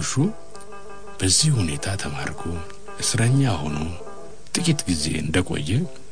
ጎሹ በዚህ ሁኔታ ተማርኮ እስረኛ ሆኖ ጥቂት ጊዜ እንደቆየ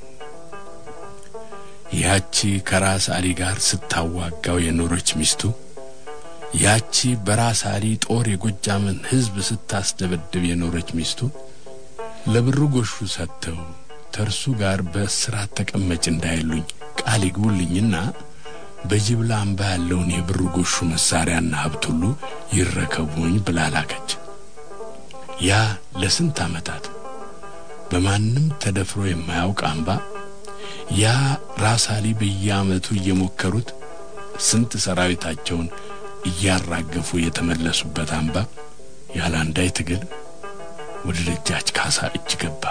ያቺ ከራስ አሊ ጋር ስታዋጋው የኖረች ሚስቱ ያቺ በራስ አሊ ጦር የጎጃምን ሕዝብ ስታስደበድብ የኖረች ሚስቱ ለብሩ ጎሹ ሰጥተው ተርሱ ጋር በእስራት ተቀመጭ እንዳይሉኝ ቃል ይግቡልኝና በጅብላ አምባ ያለውን የብሩ ጎሹ መሳሪያና ሀብት ሁሉ ይረከቡኝ ብላ ላከች። ያ ለስንት ዓመታት በማንም ተደፍሮ የማያውቅ አምባ ያ ራስ አሊ በየዓመቱ እየሞከሩት ስንት ሰራዊታቸውን እያራገፉ የተመለሱበት አምባ ያለ አንዳች ትግል ወደ ደጃች ካሳ እጅ ገባ።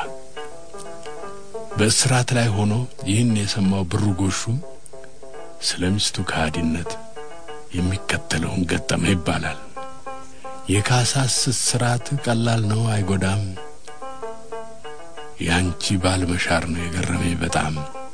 በእስራት ላይ ሆኖ ይህን የሰማው ብሩ ጎሹም ስለ ሚስቱ ከሃዲነት የሚከተለውን ገጠመ ይባላል። የካሳስ እስራት ቀላል ነው አይጎዳም፣ ያንቺ ባል መሻር ነው የገረመኝ በጣም።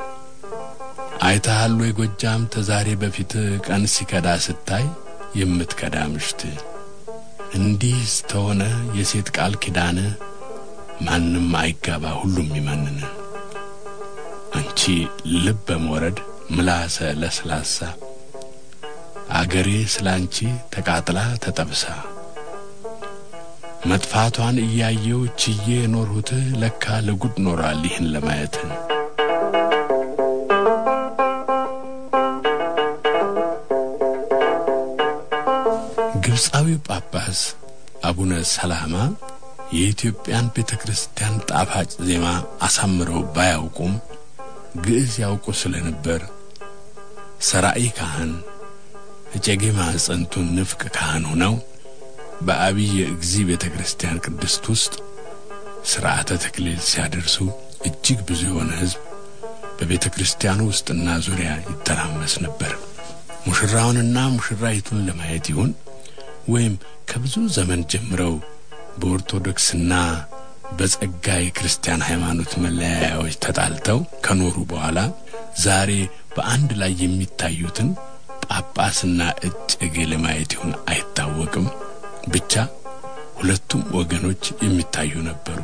አይተሃል ወይ ጎጃም ተዛሬ በፊት ቀን ሲከዳ ስታይ የምትከዳ ምሽት እንዲህ ስተሆነ የሴት ቃል ኪዳን ማንም አይጋባ ሁሉም ይመንን። አንቺ ልበ መውረድ ምላሰ ለስላሳ አገሬ ስላንቺ ተቃጥላ ተጠብሳ መጥፋቷን እያየው ችዬ የኖርሁት ለካ ለጉድ ኖሯል ይህን ለማየት ግብፃዊው ጳጳስ አቡነ ሰላማ የኢትዮጵያን ቤተ ክርስቲያን ጣፋጭ ዜማ አሳምረው ባያውቁም ግዕዝ ያውቁ ስለነበር ሰራኢ ካህን እጨጌ ማዕፀንቱን ንፍቅ ካህን ሆነው በአብይ እግዚ ቤተ ክርስቲያን ቅድስት ውስጥ ሥርዓተ ተክሊል ሲያደርሱ እጅግ ብዙ የሆነ ሕዝብ በቤተ ክርስቲያኑ ውስጥና ዙሪያ ይተራመስ ነበር። ሙሽራውንና ሙሽራይቱን ለማየት ይሁን ወይም ከብዙ ዘመን ጀምረው በኦርቶዶክስና በጸጋ የክርስቲያን ሃይማኖት መለያያዎች ተጣልተው ከኖሩ በኋላ ዛሬ በአንድ ላይ የሚታዩትን ጳጳስና እጨጌ ለማየት ይሁን አይታወቅም። ብቻ ሁለቱም ወገኖች የሚታዩ ነበሩ።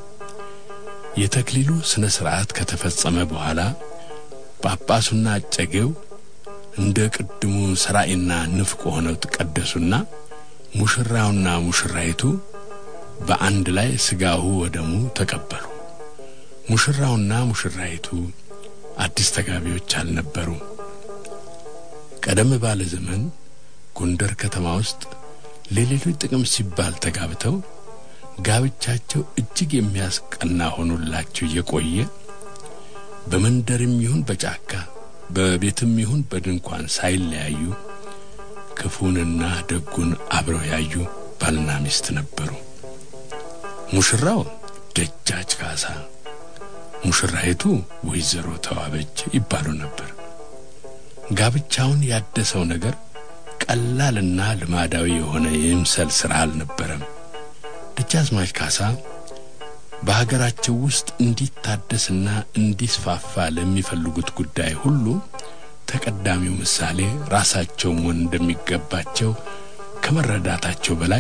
የተክሊሉ ሥነ ሥርዓት ከተፈጸመ በኋላ ጳጳሱና እጨጌው እንደ ቅድሙ ሰራኢና ንፍቅ ሆነው ተቀደሱና ሙሽራውና ሙሽራይቱ በአንድ ላይ ሥጋሁ ወደሙ ተቀበሉ። ሙሽራውና ሙሽራይቱ አዲስ ተጋቢዎች አልነበሩ። ቀደም ባለ ዘመን ጎንደር ከተማ ውስጥ ለሌሎች ጥቅም ሲባል ተጋብተው ጋብቻቸው እጅግ የሚያስቀና ሆኖላቸው የቆየ በመንደርም ይሁን በጫካ በቤትም ይሁን በድንኳን ሳይለያዩ ክፉንና ደጉን አብረው ያዩ ባልና ሚስት ነበሩ። ሙሽራው ደጃች ካሳ፣ ሙሽራይቱ ወይዘሮ ተዋበች ይባሉ ነበር። ጋብቻውን ያደሰው ነገር ቀላልና ልማዳዊ የሆነ የምሰል ሥራ አልነበረም። ደጃዝማች ካሳ በሀገራቸው ውስጥ እንዲታደስና እንዲስፋፋ ለሚፈልጉት ጉዳይ ሁሉ ተቀዳሚው ምሳሌ ራሳቸው መሆን እንደሚገባቸው ከመረዳታቸው በላይ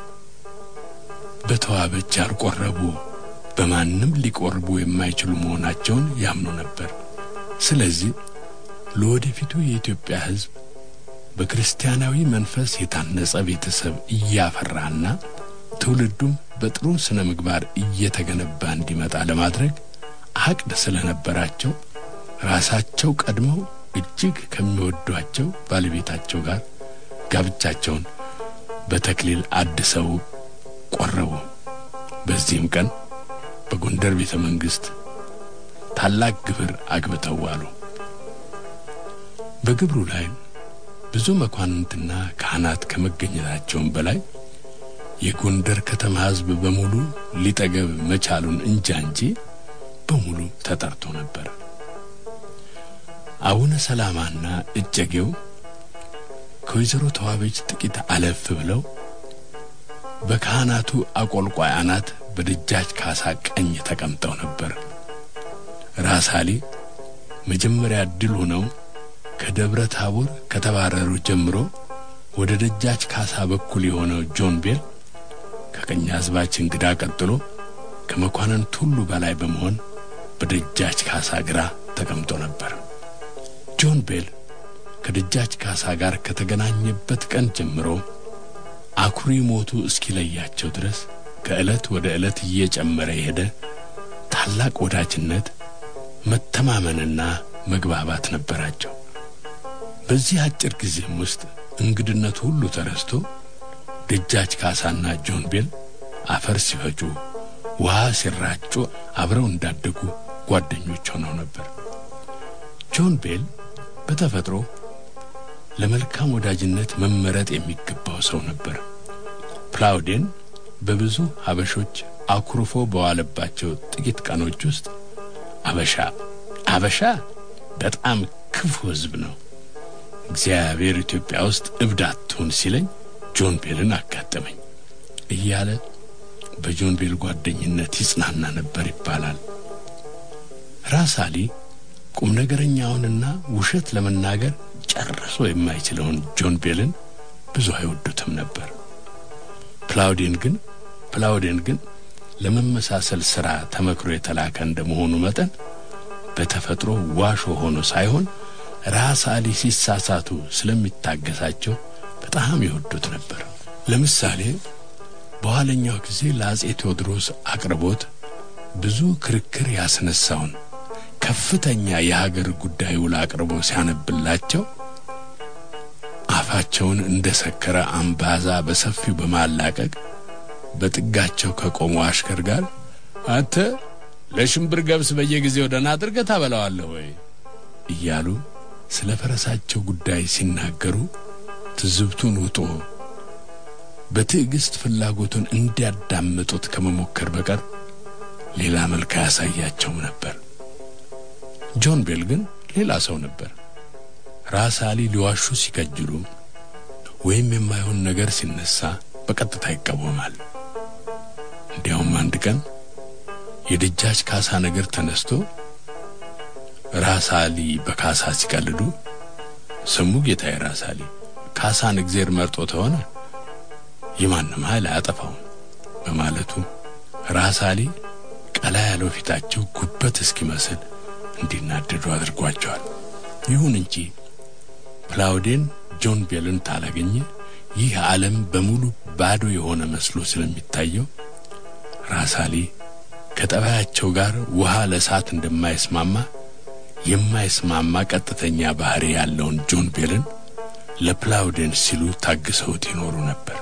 በተዋበች ያልቆረቡ በማንም ሊቆርቡ የማይችሉ መሆናቸውን ያምኑ ነበር። ስለዚህ ለወደፊቱ የኢትዮጵያ ሕዝብ በክርስቲያናዊ መንፈስ የታነጸ ቤተሰብ እያፈራና ትውልዱም በጥሩ ስነ ምግባር እየተገነባ እንዲመጣ ለማድረግ አቅድ ስለነበራቸው ራሳቸው ቀድመው እጅግ ከሚወዷቸው ባለቤታቸው ጋር ጋብቻቸውን በተክሊል አድሰው ቆረቡ። በዚህም ቀን በጎንደር ቤተ መንግሥት ታላቅ ግብር አግብተው ዋሉ። በግብሩ ላይ ብዙ መኳንንትና ካህናት ከመገኘታቸውም በላይ የጎንደር ከተማ ሕዝብ በሙሉ ሊጠገብ መቻሉን እንጃ እንጂ በሙሉ ተጠርቶ ነበር። አቡነ ሰላማና እጨጌው ከወይዘሮ ተዋበች ጥቂት አለፍ ብለው በካህናቱ አቆልቋይ አናት በደጃች ካሳ ቀኝ ተቀምጠው ነበር። ራስ አሊ መጀመሪያ ድል ሆነው ከደብረ ታቦር ከተባረሩ ጀምሮ ወደ ደጃች ካሳ በኩል የሆነው ጆን ቤል ከቀኛዝማች እንግዳ ቀጥሎ ከመኳንንት ሁሉ በላይ በመሆን በደጃች ካሳ ግራ ተቀምጦ ነበር። ጆን ቤል ከደጃች ካሳ ጋር ከተገናኘበት ቀን ጀምሮ አኩሪ ሞቱ እስኪለያቸው ድረስ ከዕለት ወደ ዕለት እየጨመረ የሄደ ታላቅ ወዳጅነት፣ መተማመንና መግባባት ነበራቸው። በዚህ አጭር ጊዜም ውስጥ እንግድነቱ ሁሉ ተረስቶ ደጃች ካሳና ጆን ቤል አፈር ሲፈጩ ውሃ ሲራጩ አብረው እንዳደጉ ጓደኞች ሆነው ነበር። ጆን ቤል በተፈጥሮ ለመልካም ወዳጅነት መመረጥ የሚገባው ሰው ነበር። ፕላውዴን በብዙ አበሾች አኩርፎ በዋለባቸው ጥቂት ቀኖች ውስጥ አበሻ አበሻ በጣም ክፉ ሕዝብ ነው፣ እግዚአብሔር ኢትዮጵያ ውስጥ እብድ አትሁን ሲለኝ ጆን ቤልን አጋጠመኝ እያለ በጆን ቤል ጓደኝነት ይጽናና ነበር ይባላል። ራስ አሊ ቁም ነገረኛውንና ውሸት ለመናገር ጨርሶ የማይችለውን ጆን ቤልን ብዙ አይወዱትም ነበር። ፕላውዴን ግን ፕላውዴን ግን ለመመሳሰል ሥራ ተመክሮ የተላከ እንደመሆኑ መጠን በተፈጥሮ ዋሾ ሆኖ ሳይሆን ራስ አሊ ሲሳሳቱ ስለሚታገሳቸው በጣም ይወዱት ነበር። ለምሳሌ በኋለኛው ጊዜ ለአጼ ቴዎድሮስ አቅርቦት ብዙ ክርክር ያስነሳውን ከፍተኛ የሀገር ጉዳይ ውል አቅርቦ ሲያነብላቸው አፋቸውን እንደ ሰከረ አምባዛ በሰፊው በማላቀቅ በጥጋቸው ከቆሙ አሽከር ጋር አንተ ለሽምብር ገብስ በየጊዜው ደህና አድርገህ ታበላዋለህ ወይ እያሉ ስለ ፈረሳቸው ጉዳይ ሲናገሩ ትዝብቱን ውጦ በትዕግስት ፍላጎቱን እንዲያዳምጡት ከመሞከር በቀር ሌላ መልክ አያሳያቸውም ነበር። ጆን ቤል ግን ሌላ ሰው ነበር። ራስ አሊ ሊዋሹ ሲከጅሉ ወይም የማይሆን ነገር ሲነሳ በቀጥታ ይቃወማል። እንዲያውም አንድ ቀን የደጃች ካሳ ነገር ተነስቶ ራስ አሊ በካሳ ሲቀልዱ ስሙ ጌታዬ ራስ አሊ ካሳን እግዜር መርጦ ተሆነ የማንም ኃይል አያጠፋውም በማለቱ ራስ አሊ ቀላ ያለው ፊታቸው ጉበት እስኪመስል እንዲናደዱ አድርጓቸዋል። ይሁን እንጂ ፕላውዴን ጆን ቤልን ታላገኘ ይህ ዓለም በሙሉ ባዶ የሆነ መስሎ ስለሚታየው ራስ አሊ ከጠባያቸው ጋር ውሃ ለእሳት እንደማይስማማ የማይስማማ ቀጥተኛ ባህሪ ያለውን ጆን ቤልን ለፕላውዴን ሲሉ ታግሰውት ይኖሩ ነበር።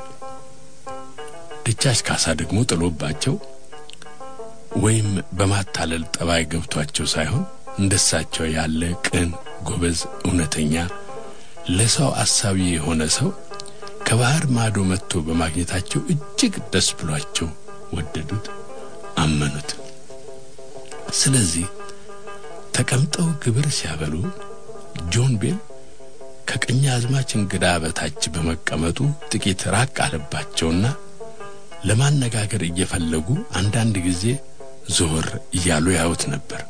ደጃች ካሳ ደግሞ ጥሎባቸው ወይም በማታለል ጠባይ ገብቷቸው ሳይሆን እንደሳቸው ያለ ቅን፣ ጎበዝ፣ እውነተኛ ለሰው አሳቢ የሆነ ሰው ከባህር ማዶ መጥቶ በማግኘታቸው እጅግ ደስ ብሏቸው ወደዱት፣ አመኑት። ስለዚህ ተቀምጠው ግብር ሲያበሉ ጆን ቤል ከቀኛዝማች እንግዳ በታች በመቀመጡ ጥቂት ራቅ አለባቸውና ለማነጋገር እየፈለጉ አንዳንድ ጊዜ ዞር እያሉ ያዩት ነበር።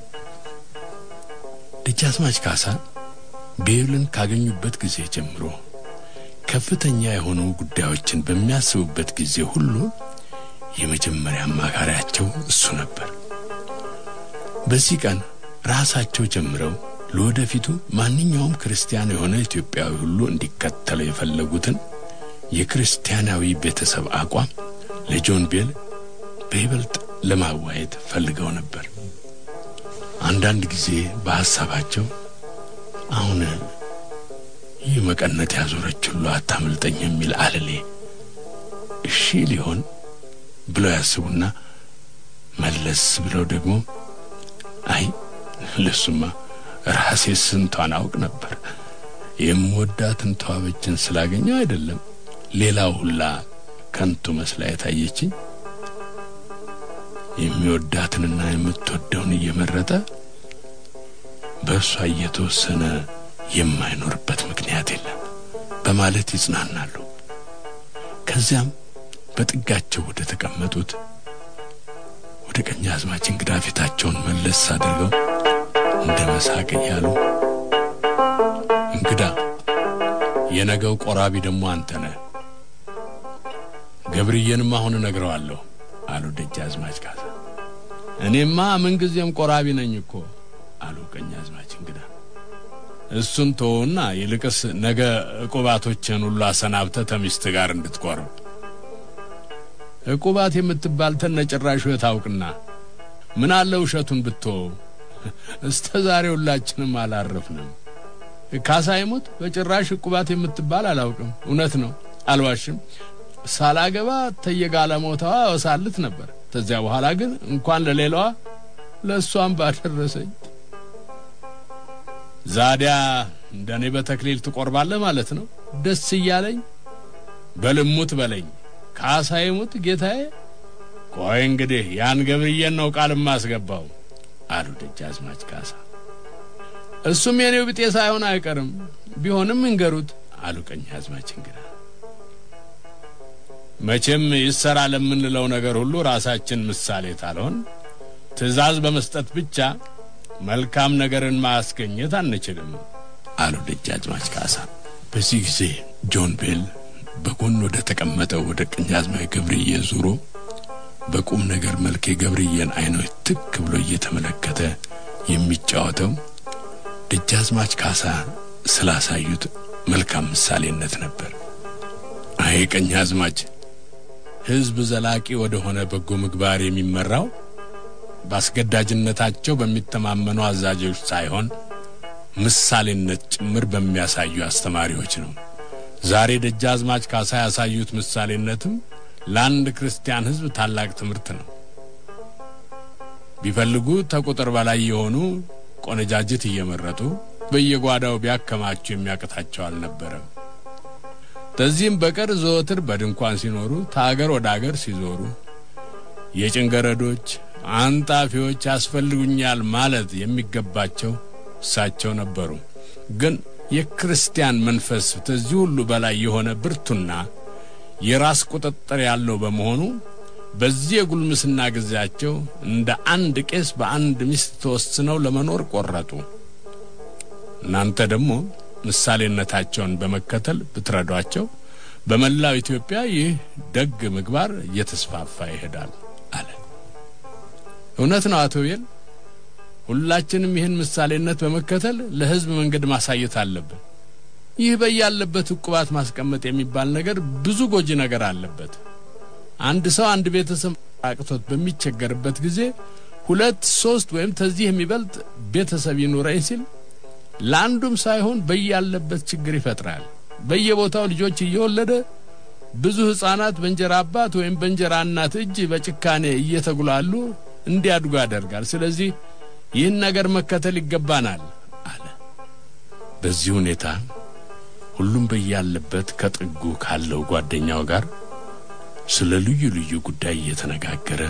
ደጃዝማች ካሳ ቤልን ካገኙበት ጊዜ ጀምሮ ከፍተኛ የሆኑ ጉዳዮችን በሚያስቡበት ጊዜ ሁሉ የመጀመሪያ አማካሪያቸው እሱ ነበር። በዚህ ቀን ራሳቸው ጀምረው ለወደፊቱ ማንኛውም ክርስቲያን የሆነ ኢትዮጵያዊ ሁሉ እንዲከተለው የፈለጉትን የክርስቲያናዊ ቤተሰብ አቋም ለጆን ቤል በይበልጥ ለማዋየት ፈልገው ነበር። አንዳንድ ጊዜ በሐሳባቸው አሁን ይህ መቀነት ያዞረች ሁሉ አታምልጠኝ የሚል አለሌ እሺ ሊሆን ብለው ያስቡና መለስ ብለው ደግሞ አይ ለሱማ ራሴ ስንቷን አውቅ ነበር የምወዳትን ተዋበችን ስላገኘው አይደለም ሌላው ሁላ ከንቱ መስላ የታየችኝ የሚወዳትንና የምትወደውን እየመረጠ በእርሷ እየተወሰነ የማይኖርበት ምክንያት የለም በማለት ይጽናናሉ። ከዚያም በጥጋቸው ወደ ተቀመጡት ወደ ቀኛዝማች እንግዳ ፊታቸውን መለስ አድርገው እንደ መሳቅ እያሉ እንግዳ የነገው ቆራቢ ደግሞ አንተ ነህ። ገብርዬንም አሁን እነግረዋለሁ አሉ ደጃዝማች ካሳ። እኔማ ምንጊዜም ቆራቢ ነኝ እኮ አሉ ቀኛዝማች እንግዳ። እሱን ተወውና ይልቅስ ነገ ዕቁባቶችን ሁሉ አሰናብተ ተሚስት ጋር እንድትቆርብ ዕቁባት የምትባል ተነጭራሹ የታውቅና ምን አለ ውሸቱን ብትወው። እስተ ዛሬ ሁላችንም አላረፍንም። ካሳ ይሙት በጭራሽ ዕቁባት የምትባል አላውቅም። እውነት ነው፣ አልዋሽም። ሳላገባ ተየጋለሞታዋ ወሳልት ነበር። ከዚያ በኋላ ግን እንኳን ለሌላዋ ለእሷም ባደረሰኝ። ዛዲያ እንደኔ በተክሊል ትቆርባለህ ማለት ነው? ደስ እያለኝ በልሙት በለኝ። ካሳ ይሙት ጌታዬ። ቆይ እንግዲህ ያን ገብርዬን ነው ቃል ማስገባው አሉ ደጃዝማች ካሳ። እሱም የኔው ብጤ ሳይሆን አይቀርም። ቢሆንም እንገሩት አሉ ቀኛዝማች እንግዳ። መቼም ይሰራ ለምንለው ነገር ሁሉ ራሳችን ምሳሌ ታልሆን ትዕዛዝ በመስጠት ብቻ መልካም ነገርን ማስገኘት አንችልም አሉ ደጃዝማች ካሳ። በዚህ ጊዜ ጆን ቤል በጎን ወደ ተቀመጠው ወደ ቀኛዝማች ገብርዬ ዙሮ በቁም ነገር መልክ የገብርዬን አይኖች ትክ ብሎ እየተመለከተ የሚጫወተው ደጃዝማች ካሳ ስላሳዩት መልካም ምሳሌነት ነበር። አይ ቀኛዝማች፣ ሕዝብ ዘላቂ ወደ ሆነ በጎ ምግባር የሚመራው በአስገዳጅነታቸው በሚተማመኑ አዛዦች ሳይሆን ምሳሌነት ጭምር በሚያሳዩ አስተማሪዎች ነው። ዛሬ ደጃዝማች ካሳ ያሳዩት ምሳሌነትም ለአንድ ክርስቲያን ሕዝብ ታላቅ ትምህርት ነው። ቢፈልጉ ተቁጥር በላይ የሆኑ ቆነጃጅት እየመረጡ በየጓዳው ቢያከማቸው የሚያቅታቸው አልነበረም። ከዚህም በቀር ዘወትር በድንኳን ሲኖሩ ከአገር ወደ አገር ሲዞሩ የጭንገረዶች አንጣፊዎች ያስፈልጉኛል ማለት የሚገባቸው እሳቸው ነበሩ። ግን የክርስቲያን መንፈስ ከዚህ ሁሉ በላይ የሆነ ብርቱና የራስ ቁጥጥር ያለው በመሆኑ በዚህ የጉልምስና ጊዜያቸው እንደ አንድ ቄስ በአንድ ሚስት ተወስነው ለመኖር ቆረጡ። እናንተ ደግሞ ምሳሌነታቸውን በመከተል ብትረዷቸው በመላው ኢትዮጵያ ይህ ደግ ምግባር እየተስፋፋ ይሄዳል አለ። እውነት ነው አቶ ቤል። ሁላችንም ይህን ምሳሌነት በመከተል ለሕዝብ መንገድ ማሳየት አለብን። ይህ በያለበት ዕቁባት ማስቀመጥ የሚባል ነገር ብዙ ጎጂ ነገር አለበት። አንድ ሰው አንድ ቤተሰብ አቅቶት በሚቸገርበት ጊዜ ሁለት ሶስት ወይም ከዚህ የሚበልጥ ቤተሰብ ይኑረኝ ሲል ለአንዱም ሳይሆን በያለበት ችግር ይፈጥራል። በየቦታው ልጆች እየወለደ ብዙ ሕፃናት በእንጀራ አባት ወይም በእንጀራ እናት እጅ በጭካኔ እየተጉላሉ እንዲያድጉ ያደርጋል። ስለዚህ ይህን ነገር መከተል ይገባናል አለ። በዚህ ሁኔታ ሁሉም በያለበት ከጥጉ ካለው ጓደኛው ጋር ስለ ልዩ ልዩ ጉዳይ እየተነጋገረ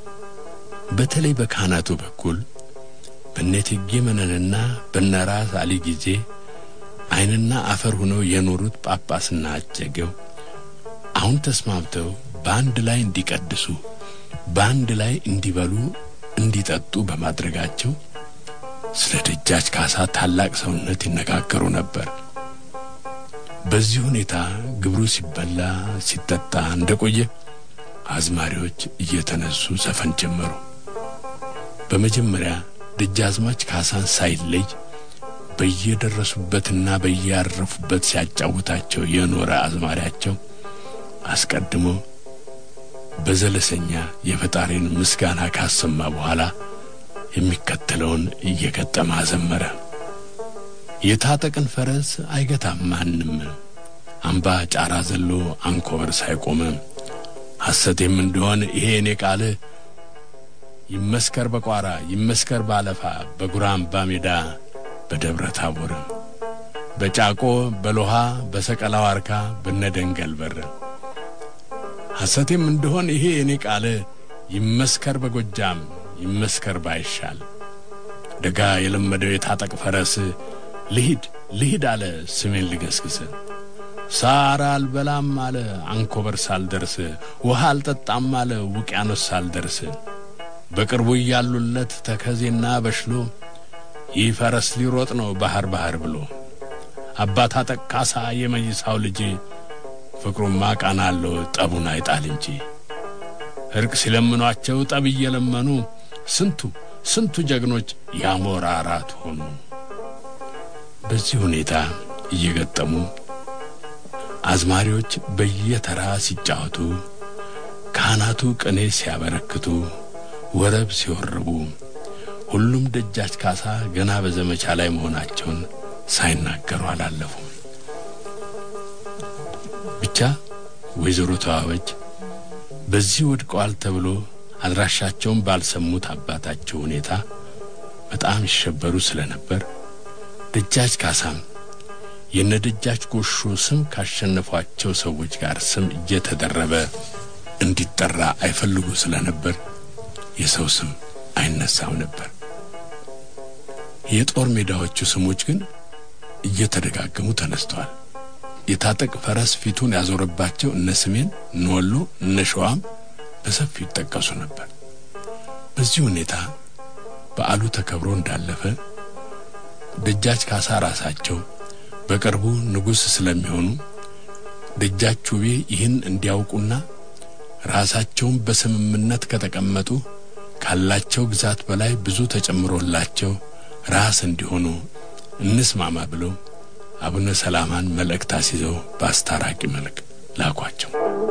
በተለይ በካህናቱ በኩል በእቴጌ መነንና በነራስ አሊ ጊዜ ዓይንና አፈር ሆነው የኖሩት ጳጳስና አጨጌው አሁን ተስማምተው በአንድ ላይ እንዲቀድሱ፣ በአንድ ላይ እንዲበሉ፣ እንዲጠጡ በማድረጋቸው ስለ ደጃች ካሳ ታላቅ ሰውነት ይነጋገሩ ነበር። በዚህ ሁኔታ ግብሩ ሲበላ ሲጠጣ እንደቆየ አዝማሪዎች እየተነሱ ዘፈን ጀመሩ። በመጀመሪያ ደጃዝማች ካሳን ሳይለይ በየደረሱበትና በያረፉበት ሲያጫውታቸው የኖረ አዝማሪያቸው አስቀድሞ በዘለሰኛ የፈጣሪን ምስጋና ካሰማ በኋላ የሚከተለውን እየገጠመ አዘመረ። የታጠቅን ፈረስ አይገታም ማንም፣ አምባ ጫራ ዘሎ አንኮበር ሳይቆመ ሐሰቴም እንደሆን ይሄ እኔ ቃል ይመስከር በቋራ ይመስከር ባለፋ በጉራምባ ሜዳ በደብረ ታቦር በጫቆ በሎሃ በሰቀላ ዋርካ በነደንገል በር ሐሰቴም እንደሆን ይሄ እኔ ቃል ይመስከር በጎጃም ይመስከር ባይሻል ደጋ የለመደው የታጠቅ ፈረስ ልሂድ ልሂድ አለ ስሜን ልገስግስ ሳር አልበላም አለ አንኮበር ሳልደርስ ውሃ አልጠጣም አለ ውቅያኖስ ሳልደርስ በቅርቡ እያሉለት ተከዜና በሽሎ ይህ ፈረስ ሊሮጥ ነው ባህር ባህር ብሎ አባት አጠቅ ካሳ የመይሳው ልጅ ፍቅሩማ ቃና አለው ጠቡን አይጣል እንጂ እርቅ ሲለምኗቸው ጠብ እየለመኑ ስንቱ ስንቱ ጀግኖች ያሞራ አራት ሆኑ። በዚህ ሁኔታ እየገጠሙ አዝማሪዎች በየተራ ሲጫወቱ፣ ካህናቱ ቅኔ ሲያበረክቱ፣ ወረብ ሲወርቡ፣ ሁሉም ደጃች ካሳ ገና በዘመቻ ላይ መሆናቸውን ሳይናገሩ አላለፉም። ብቻ ወይዘሮ ተዋበች በዚህ ወድቀዋል ተብሎ አድራሻቸውን ባልሰሙት አባታቸው ሁኔታ በጣም ይሸበሩ ስለነበር ደጃች ካሳም የነ ደጃች ጎሾ ስም ካሸነፏቸው ሰዎች ጋር ስም እየተደረበ እንዲጠራ አይፈልጉ ስለነበር የሰው ስም አይነሳም ነበር። የጦር ሜዳዎቹ ስሞች ግን እየተደጋገሙ ተነስተዋል። የታጠቅ ፈረስ ፊቱን ያዞረባቸው እነ ስሜን፣ እነ ወሎ፣ እነ ሸዋም በሰፊው ይጠቀሱ ነበር። በዚህ ሁኔታ በዓሉ ተከብሮ እንዳለፈ ደጃች ካሳ ራሳቸው በቅርቡ ንጉሥ ስለሚሆኑ ደጃች ውቤ ይህን እንዲያውቁና ራሳቸውን በስምምነት ከተቀመጡ ካላቸው ግዛት በላይ ብዙ ተጨምሮላቸው ራስ እንዲሆኑ እንስማማ ብለው አቡነ ሰላማን መልእክት አስይዘው በአስታራቂ መልክ ላኳቸው።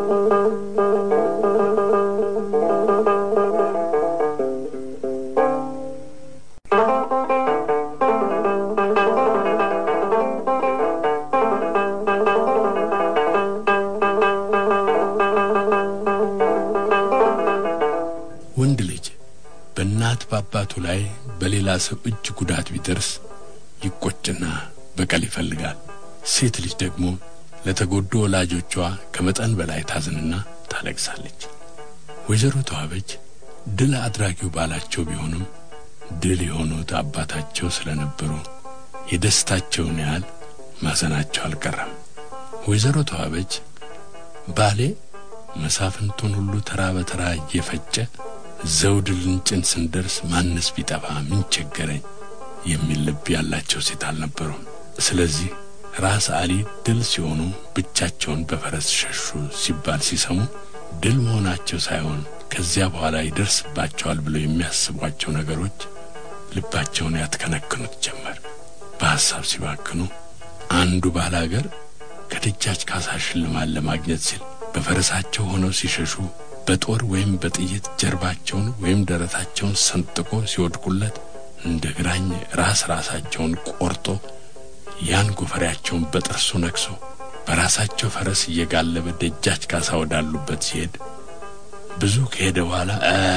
ወንድ ልጅ በእናት በአባቱ ላይ በሌላ ሰው እጅ ጉዳት ቢደርስ ይቆጭና በቀል ይፈልጋል። ሴት ልጅ ደግሞ ለተጎዱ ወላጆቿ ከመጠን በላይ ታዝንና ታለቅሳለች። ወይዘሮ ተዋበች ድል አድራጊው ባላቸው ቢሆኑም ድል የሆኑት አባታቸው ስለነበሩ የደስታቸውን ያህል ማዘናቸው አልቀረም። ወይዘሮ ተዋበች ባሌ መሳፍንቱን ሁሉ ተራ በተራ እየፈጨ ዘውድ ልንጭን ስንደርስ ማነስ ቢጠፋ ምን ቸገረኝ የሚል ልብ ያላቸው ሴት አልነበሩም። ስለዚህ ራስ አሊ ድል ሲሆኑ ብቻቸውን በፈረስ ሸሹ ሲባል ሲሰሙ ድል መሆናቸው ሳይሆን ከዚያ በኋላ ይደርስባቸዋል ብለው የሚያስቧቸው ነገሮች ልባቸውን ያትከነክኑት ጀመር። በሐሳብ ሲባክኑ አንዱ ባላገር ከደጃች ካሳ ሽልማት ለማግኘት ሲል በፈረሳቸው ሆነው ሲሸሹ በጦር ወይም በጥይት ጀርባቸውን ወይም ደረታቸውን ሰንጥቆ ሲወድቁለት እንደ ግራኝ ራስ ራሳቸውን ቆርጦ ያን ጎፈሬያቸውን በጥርሱ ነክሶ በራሳቸው ፈረስ እየጋለበ ደጃች ካሳ ወዳሉበት ሲሄድ ብዙ ከሄደ በኋላ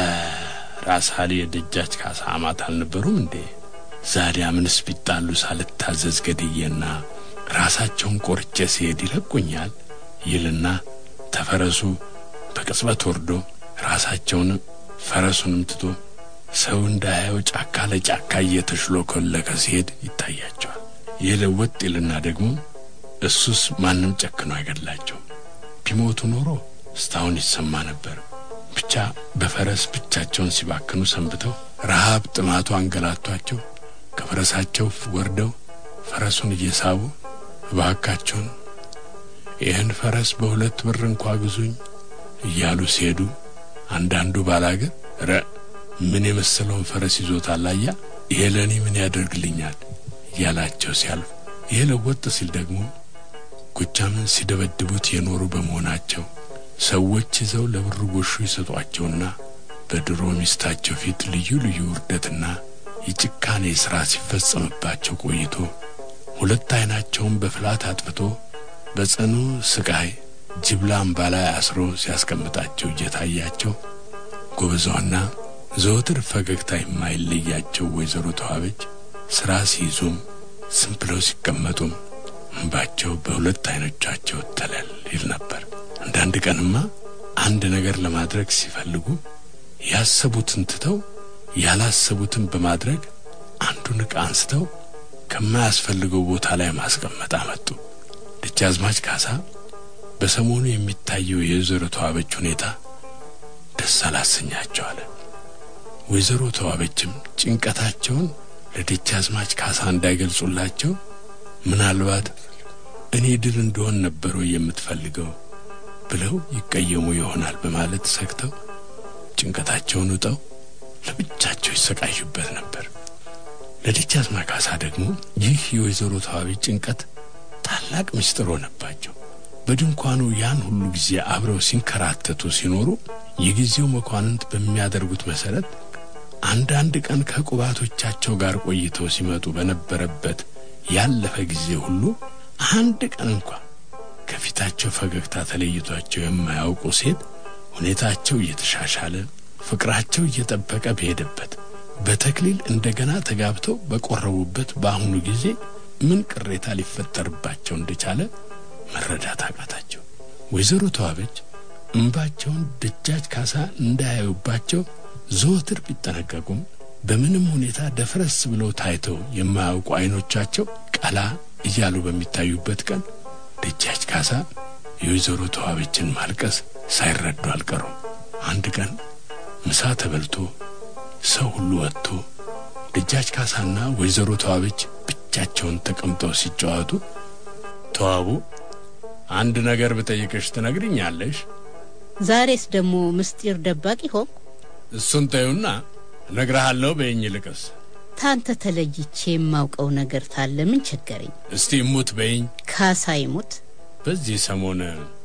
ራስ ሀሊ የደጃች ካሳ አማት አልነበሩም እንዴ? ዛዲያ ምንስ ቢጣሉ ሳልታዘዝ ገድዬና ራሳቸውን ቆርጬ ሲሄድ ይለቁኛል ይልና ተፈረሱ በቅጽበት ወርዶ ራሳቸውንም ፈረሱንም ትቶ ሰው እንዳያየው ጫካ ለጫካ እየተሽሎኮለከ ሲሄድ ይታያቸዋል። የለወጥ ይልና ደግሞ እሱስ ማንም ጨክኖ አይገድላቸውም። ቢሞቱ ኖሮ እስታሁን ይሰማ ነበር። ብቻ በፈረስ ብቻቸውን ሲባክኑ ሰንብተው ረሃብ ጥማቱ አንገላቷቸው ከፈረሳቸው ወርደው ፈረሱን እየሳቡ እባካቸውን ይህን ፈረስ በሁለት ብር እንኳ ግዙኝ እያሉ ሲሄዱ አንዳንዱ ባላገር ረ ምን የመሰለውን ፈረስ ይዞታል አያ ይሄ ለእኔ ምን ያደርግልኛል እያላቸው ሲያልፍ ይሄ ለወጥ ሲል ደግሞ ጎጃምን ሲደበድቡት የኖሩ በመሆናቸው ሰዎች ይዘው ለብር ጎሹ ይሰጧቸውና በድሮ ሚስታቸው ፊት ልዩ ልዩ ውርደትና የጭካኔ ሥራ ሲፈጸምባቸው ቆይቶ ሁለት ዓይናቸውን በፍላት አጥፍቶ በጽኑ ስቃይ ጅብላ አምባ ላይ አስሮ ሲያስቀምጣቸው እየታያቸው ጎበዟና ዘወትር ፈገግታ የማይለያቸው ወይዘሮ ተዋበች ሥራ ሲይዙም ዝም ብለው ሲቀመጡም እንባቸው በሁለት ዓይኖቻቸው ተለል ይል ነበር። አንዳንድ ቀንማ አንድ ነገር ለማድረግ ሲፈልጉ ያሰቡትን ትተው ያላሰቡትን በማድረግ አንዱን ዕቃ አንስተው ከማያስፈልገው ቦታ ላይ ማስቀመጥ አመጡ። ደጃዝማች ካሳ በሰሞኑ የሚታየው የወይዘሮ ተዋበች ሁኔታ ደስ አላሰኛቸው አለ። ወይዘሮ ተዋበችም ጭንቀታቸውን ለደጃዝማች ካሳ እንዳይገልጹላቸው ምናልባት እኔ ድል እንደሆን ነበረው የምትፈልገው ብለው ይቀየሙ ይሆናል በማለት ሰግተው ጭንቀታቸውን ውጠው ለብቻቸው ይሰቃዩበት ነበር። ለደጃዝማች ካሳ ደግሞ ይህ የወይዘሮ ተዋበች ጭንቀት ታላቅ ምስጢር ሆነባቸው። በድንኳኑ ያን ሁሉ ጊዜ አብረው ሲንከራተቱ ሲኖሩ የጊዜው መኳንንት በሚያደርጉት መሰረት አንዳንድ ቀን ከቁባቶቻቸው ጋር ቆይተው ሲመጡ በነበረበት ያለፈ ጊዜ ሁሉ አንድ ቀን እንኳ ከፊታቸው ፈገግታ ተለይቷቸው የማያውቁ ሴት ሁኔታቸው እየተሻሻለ ፍቅራቸው እየጠበቀ በሄደበት በተክሊል እንደገና ተጋብተው በቆረቡበት በአሁኑ ጊዜ ምን ቅሬታ ሊፈጠርባቸው እንደቻለ መረዳት አቃታቸው። ወይዘሮ ተዋበች እምባቸውን ደጃች ካሳ እንዳያዩባቸው ዘወትር ቢጠነቀቁም በምንም ሁኔታ ደፍረስ ብለው ታይተው የማያውቁ አይኖቻቸው ቀላ እያሉ በሚታዩበት ቀን ደጃች ካሳ የወይዘሮ ተዋበችን ማልቀስ ሳይረዱ አልቀሩም። አንድ ቀን ምሳ ተበልቶ ሰው ሁሉ ወጥቶ ደጃች ካሳና ወይዘሮ ተዋበች ብቻቸውን ተቀምጠው ሲጫወቱ ተዋቡ አንድ ነገር ብጠይቅሽ ትነግሪኛለሽ? ዛሬስ ደግሞ ምስጢር ደባቂ ሆንኩ? እሱን ተዩና እነግርሃለሁ በይኝ። ልቅስ ታንተ ተለይቼ የማውቀው ነገር ታለ ምን ቸገረኝ? እስቲ እሙት በይኝ። ካሳ ይሙት። በዚህ ሰሞን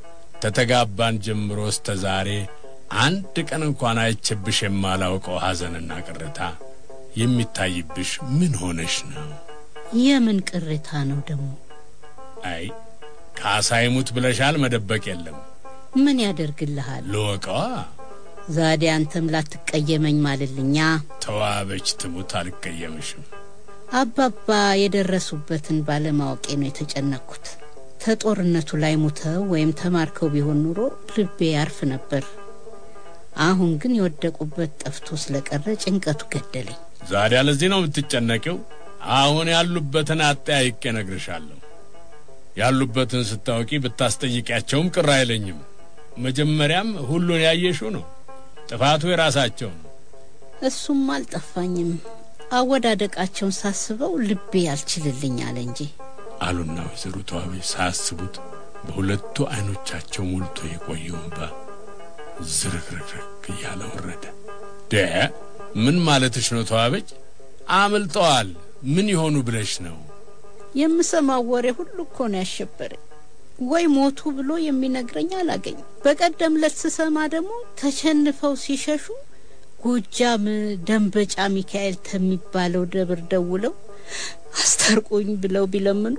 ተተጋባን ጀምሮ እስተ ዛሬ አንድ ቀን እንኳን አይቼብሽ የማላውቀው ሐዘንና ቅሬታ የሚታይብሽ ምን ሆነሽ ነው? የምን ቅሬታ ነው ደግሞ? አይ ካሳ ይሙት ብለሻል፣ መደበቅ የለም። ምን ያደርግልሃል? ልወቀዋ። ዛዴ አንተም ላትቀየመኝ ማልልኛ። ተዋበች ትሙት፣ አልቀየምሽም። አባባ የደረሱበትን ባለማወቄ ነው የተጨነቅኩት። ተጦርነቱ ላይ ሙተው ወይም ተማርከው ቢሆን ኑሮ ልቤ ያርፍ ነበር። አሁን ግን የወደቁበት ጠፍቶ ስለቀረ ጭንቀቱ ገደለኝ። ዛዲያ ለዚህ ነው የምትጨነቂው? አሁን ያሉበትን አጠያይቄ እነግርሻለሁ። ያሉበትን ስታውቂ ብታስጠይቂያቸውም ቅር አይለኝም። መጀመሪያም ሁሉን ያየሽው ነው። ጥፋቱ የራሳቸው ነው። እሱም አልጠፋኝም። አወዳደቃቸውን ሳስበው ልቤ ያልችልልኝ አለ እንጂ አሉና ወይዘሮ ተዋበች ሳያስቡት በሁለቱ አይኖቻቸው ሞልቶ የቆየው እንባ ዝርክርክርክ እያለ ወረደ። ደ ምን ማለትሽ ነው ተዋበች? አምልጠዋል። ምን ይሆኑ ብለሽ ነው? የምሰማው ወሬ ሁሉ እኮ ነው ያሸበረኝ። ወይ ሞቱ ብሎ የሚነግረኝ አላገኝ። በቀደም ለት ስሰማ ደግሞ ተሸንፈው ሲሸሹ ጎጃም ደንበጫ ሚካኤል ከሚባለው ደብር ደውለው አስታርቁኝ ብለው ቢለምኑ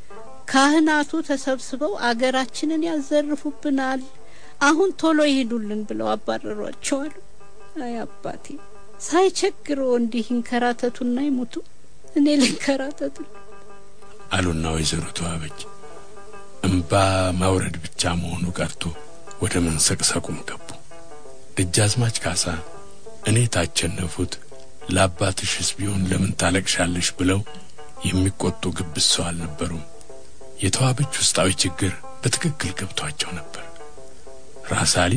ካህናቱ ተሰብስበው አገራችንን ያዘርፉብናል፣ አሁን ቶሎ ይሄዱልን ብለው አባረሯቸዋል። አይ አባቴ ሳይቸግሮ እንዲህ ይንከራተቱና ይሞቱ፣ እኔ ልንከራተቱ አሉና ወይዘሮ ተዋበች እምባ ማውረድ ብቻ መሆኑ ቀርቶ ወደ መንሰቅሰቁም ገቡ። ደጃዝማች ካሳ እኔ ታቸነፉት ለአባትሽስ ቢሆን ለምን ታለቅሻለሽ ብለው የሚቆጡ ግብዝ ሰው አልነበሩም። የተዋበች ውስጣዊ ችግር በትክክል ገብቷቸው ነበር። ራሳሊ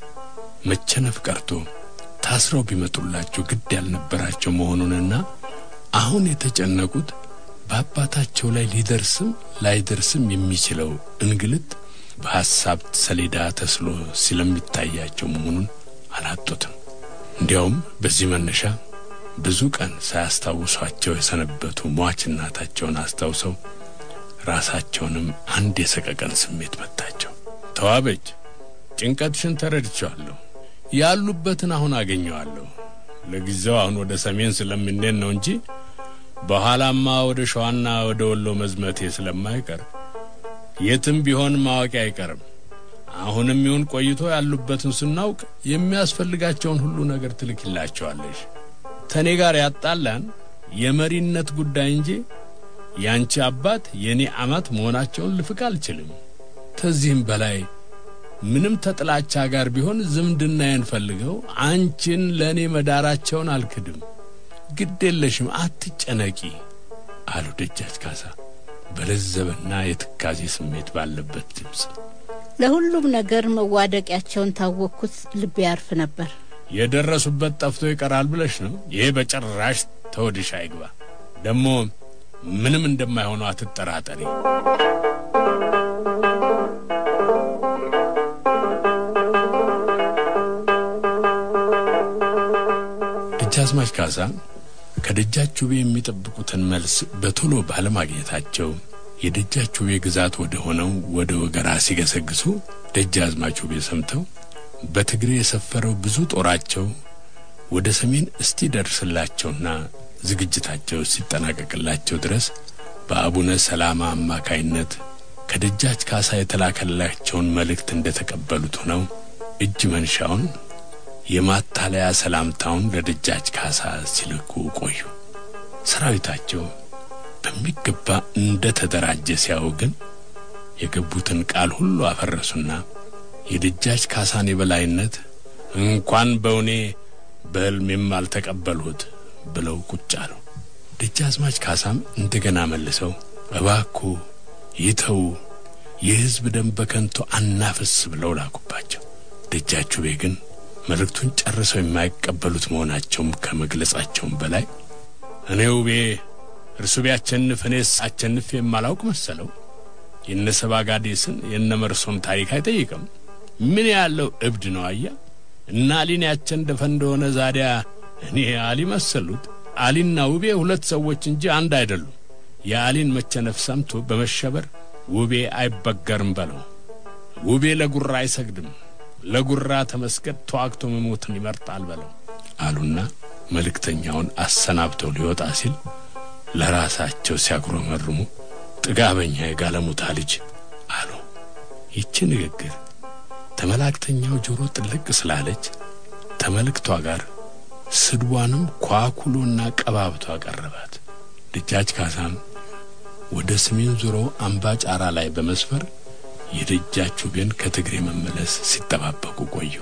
መቸነፍ ቀርቶ ታስረው ቢመጡላቸው ግድ ያልነበራቸው መሆኑንና አሁን የተጨነቁት በአባታቸው ላይ ሊደርስም ላይደርስም የሚችለው እንግልት በሐሳብ ሰሌዳ ተስሎ ስለሚታያቸው መሆኑን አላጡትም። እንዲያውም በዚህ መነሻ ብዙ ቀን ሳያስታውሷቸው የሰነበቱ ሟች እናታቸውን አስታውሰው ራሳቸውንም አንድ የሰቀቀን ስሜት መታቸው። ተዋበች፣ ጭንቀትሽን ተረድቻለሁ። ያሉበትን አሁን አገኘዋለሁ። ለጊዜው አሁን ወደ ሰሜን ስለምንሄድ ነው እንጂ በኋላማ ወደ ሸዋና ወደ ወሎ መዝመቴ ስለማይቀር የትም ቢሆን ማወቂ አይቀርም። አሁንም ይሁን ቆይቶ ያሉበትን ስናውቅ የሚያስፈልጋቸውን ሁሉ ነገር ትልክላቸዋለሽ። ተኔ ጋር ያጣላን የመሪነት ጉዳይ እንጂ ያንቺ አባት የኔ አማት መሆናቸውን ልፍቅ አልችልም። ከዚህም በላይ ምንም ተጥላቻ ጋር ቢሆን ዝምድናዬን ፈልገው አንቺን ለእኔ መዳራቸውን አልክድም። ግድ የለሽም፣ አትጨነቂ አሉ ደጃች ካሳ በለዘበና የትካዜ ስሜት ባለበት ድምፅ። ለሁሉም ነገር መዋደቂያቸውን ታወቅኩት፣ ልቤ ያርፍ ነበር። የደረሱበት ጠፍቶ ይቀራል ብለሽ ነው? ይሄ በጭራሽ ተወድሽ አይግባ። ደግሞ ምንም እንደማይሆኑ አትጠራጠሪ። ደጃዝማች ካሳ ከደጃች ውቤ የሚጠብቁትን መልስ በቶሎ ባለማግኘታቸው የደጃች ውቤ ግዛት ወደ ሆነው ወደ ወገራ ሲገሰግሱ ደጃዝማች ውቤ ሰምተው በትግሬ የሰፈረው ብዙ ጦራቸው ወደ ሰሜን እስቲደርስላቸውና ዝግጅታቸው ሲጠናቀቅላቸው ድረስ በአቡነ ሰላማ አማካይነት ከደጃች ካሳ የተላከላቸውን መልእክት እንደተቀበሉት ሆነው እጅ መንሻውን የማታለያ ሰላምታውን ለደጃች ካሳ ሲልኩ ቆዩ። ሰራዊታቸው በሚገባ እንደ ተደራጀ ሲያው ግን የገቡትን ቃል ሁሉ አፈረሱና የደጃች ካሳን የበላይነት እንኳን በእውኔ በሕልሜም አልተቀበልሁት ብለው ቁጭ አሉ። ደጃዝማች ካሳም እንደገና መልሰው እባኩ ይተው፣ የሕዝብ ደም በከንቱ አናፍስ ብለው ላኩባቸው። ደጃች ውቤ ግን መልእክቱን ጨርሰው የማይቀበሉት መሆናቸውም ከመግለጻቸውም በላይ እኔ ውቤ እርሱ ቢያቸንፍ እኔስ አቸንፍ የማላውቅ መሰለው። የነ ሰባጋዴስን የነ መርሶን ታሪክ አይጠይቅም። ምን ያለው እብድ ነው አያ እና አሊን ያቸንደፈ እንደሆነ ዛዲያ እኔ አሊ መሰሉት። አሊና ውቤ ሁለት ሰዎች እንጂ አንድ አይደሉም። የአሊን መቸነፍ ሰምቶ በመሸበር ውቤ አይበገርም በለው። ውቤ ለጉራ አይሰግድም፣ ለጉራ ተመስገድ ተዋግቶ መሞትን ይመርጣል በለው አሉና መልእክተኛውን አሰናብተው ሊወጣ ሲል ለራሳቸው ሲያጉረመርሙ ጥጋበኛ የጋለሙታ ልጅ አሉ። ይቺ ንግግር ተመላክተኛው ጆሮ ጥልቅ ስላለች ተመልክቷ ጋር ስድቧንም ኳኩሎና ቀባብቶ አቀረባት። ደጃች ካሳም ወደ ሰሜን ዞሮ አምባ ጫራ ላይ በመስፈር የደጃች ውቤን ከትግሬ መመለስ ሲጠባበቁ ቆዩ።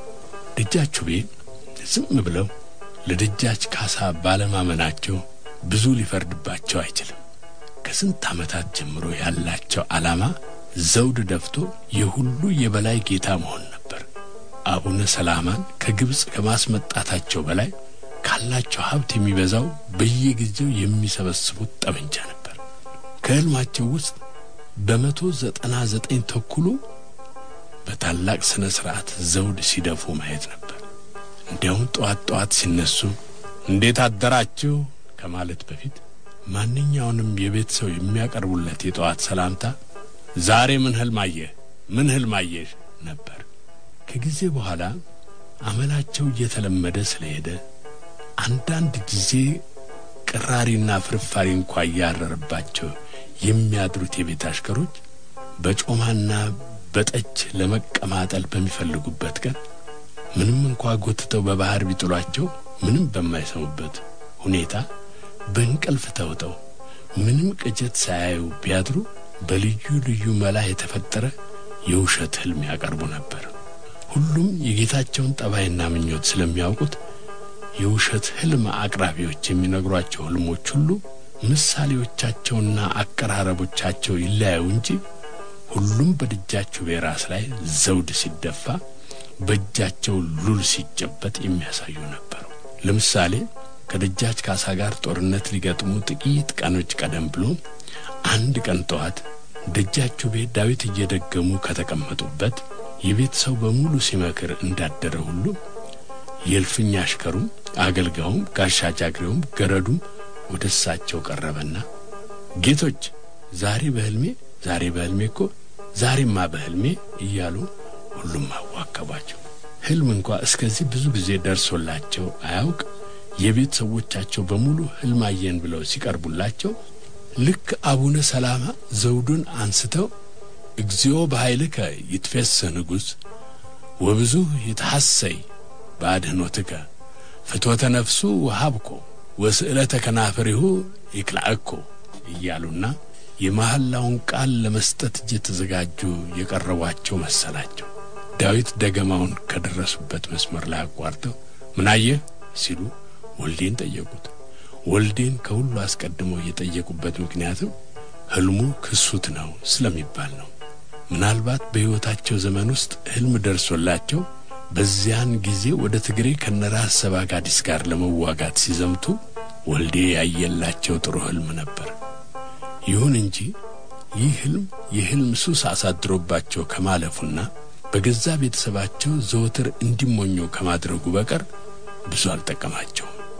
ደጃች ውቤ ዝም ብለው ለደጃች ካሳ ባለማመናቸው ብዙ ሊፈርድባቸው አይችልም። ከስንት ዓመታት ጀምሮ ያላቸው ዓላማ ዘውድ ደፍቶ የሁሉ የበላይ ጌታ መሆን ነበር። አቡነ ሰላማን ከግብፅ ከማስመጣታቸው በላይ ካላቸው ሀብት የሚበዛው በየጊዜው የሚሰበስቡት ጠመንጃ ነበር። ከሕልማቸው ውስጥ በመቶ ዘጠና ዘጠኝ ተኩሉ በታላቅ ሥነ ሥርዓት ዘውድ ሲደፉ ማየት ነበር። እንዲያውም ጠዋት ጠዋት ሲነሱ እንዴት አደራችሁ ከማለት በፊት ማንኛውንም የቤት ሰው የሚያቀርቡለት የጠዋት ሰላምታ ዛሬ ምን ህልም አየህ? ምን ህልም አየሽ ነበር። ከጊዜ በኋላ አመላቸው እየተለመደ ስለሄደ አንዳንድ ጊዜ ቅራሪና ፍርፋሪ እንኳ እያረረባቸው የሚያድሩት የቤት አሽከሮች በጮማና በጠጅ ለመቀማጠል በሚፈልጉበት ቀን ምንም እንኳ ጎትተው በባህር ቢጥሏቸው ምንም በማይሰሙበት ሁኔታ በእንቅልፍ ተውጠው ምንም ቅጀት ሳያዩ ቢያድሩ በልዩ ልዩ መላ የተፈጠረ የውሸት ህልም ያቀርቡ ነበር። ሁሉም የጌታቸውን ጠባይና ምኞት ስለሚያውቁት የውሸት ህልም አቅራቢዎች የሚነግሯቸው ህልሞች ሁሉ ምሳሌዎቻቸውና አቀራረቦቻቸው ይለያዩ እንጂ ሁሉም በደጃቸው በራስ ላይ ዘውድ ሲደፋ በእጃቸው ሉል ሲጨበጥ የሚያሳዩ ነበሩ። ለምሳሌ ከደጃች ካሳ ጋር ጦርነት ሊገጥሙ ጥቂት ቀኖች ቀደም ብሎ አንድ ቀን ጠዋት ደጃችሁ ቤት ዳዊት እየደገሙ ከተቀመጡበት የቤት ሰው በሙሉ ሲመክር እንዳደረ ሁሉ የእልፍኝ አሽከሩም አገልጋዩም ጋሻ ጃግሬውም ገረዱም ወደ እሳቸው ቀረበና ጌቶች ዛሬ በህልሜ ዛሬ በህልሜ እኮ ዛሬማ በህልሜ እያሉ ሁሉም አዋከቧቸው። ህልም እንኳ እስከዚህ ብዙ ጊዜ ደርሶላቸው አያውቅ። የቤት ሰዎቻቸው በሙሉ ህልም አየን ብለው ሲቀርቡላቸው ልክ አቡነ ሰላማ ዘውዱን አንስተው እግዚኦ በኃይልከ ይትፌስህ ንጉሥ ወብዙ ይትሐሰይ በአድህኖትከ ፍትወተ ነፍሱ ወሃብኮ ወስዕለተ ከናፍሪሁ ይክላእኮ እያሉና የመሐላውን ቃል ለመስጠት እየተዘጋጁ የቀረቧቸው መሰላቸው። ዳዊት ደገማውን ከደረሱበት መስመር ላይ አቋርጠው ምናየህ ሲሉ ወልዴን ጠየቁት። ወልዴን ከሁሉ አስቀድመው የጠየቁበት ምክንያትም ህልሙ ክሱት ነው ስለሚባል ነው። ምናልባት በሕይወታቸው ዘመን ውስጥ ህልም ደርሶላቸው በዚያን ጊዜ ወደ ትግሬ ከነራስ ሰባጋዲስ ጋር ለመዋጋት ሲዘምቱ ወልዴ ያየላቸው ጥሩ ህልም ነበር። ይሁን እንጂ ይህ ህልም የህልም ሱስ አሳድሮባቸው ከማለፉና በገዛ ቤተሰባቸው ዘወትር እንዲሞኙ ከማድረጉ በቀር ብዙ አልጠቀማቸውም።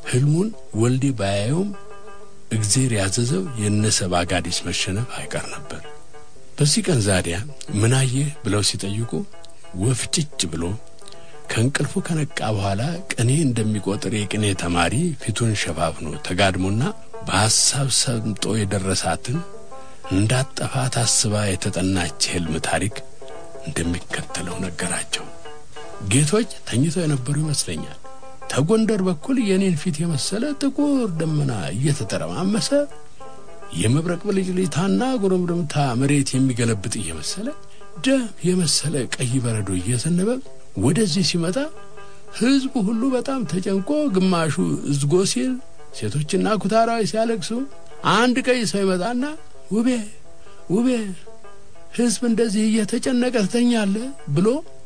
ህልሙን ወልዴ ባያየውም እግዜር ያዘዘው የነሰብ አጋዲስ መሸነፍ አይቀር ነበር። በዚህ ቀን ዛዲያ ምናየህ ብለው ሲጠይቁ ወፍ ጭጭ ብሎ ከእንቅልፉ ከነቃ በኋላ ቅኔ እንደሚቆጥር የቅኔ ተማሪ ፊቱን ሸፋፍኖ ተጋድሞና በሐሳብ ሰምጦ የደረሳትን እንዳጠፋ ታስባ የተጠናች ህልም ታሪክ እንደሚከተለው ነገራቸው። ጌቶች ተኝተው የነበሩ ይመስለኛል። ተጎንደር በኩል የኔን ፊት የመሰለ ጥቁር ደመና እየተተረማመሰ የመብረቅ ብልጭልጭታና ጉርምርምታ መሬት የሚገለብጥ እየመሰለ ደም የመሰለ ቀይ በረዶ እየዘነበ ወደዚህ ሲመጣ ህዝቡ ሁሉ በጣም ተጨንቆ ግማሹ እዝጎ ሲል፣ ሴቶችና ኩታራዊ ሲያለቅሱ አንድ ቀይ ሰው ይመጣና ውቤ ውቤ ህዝብ እንደዚህ እየተጨነቀ ትተኛለ ብሎ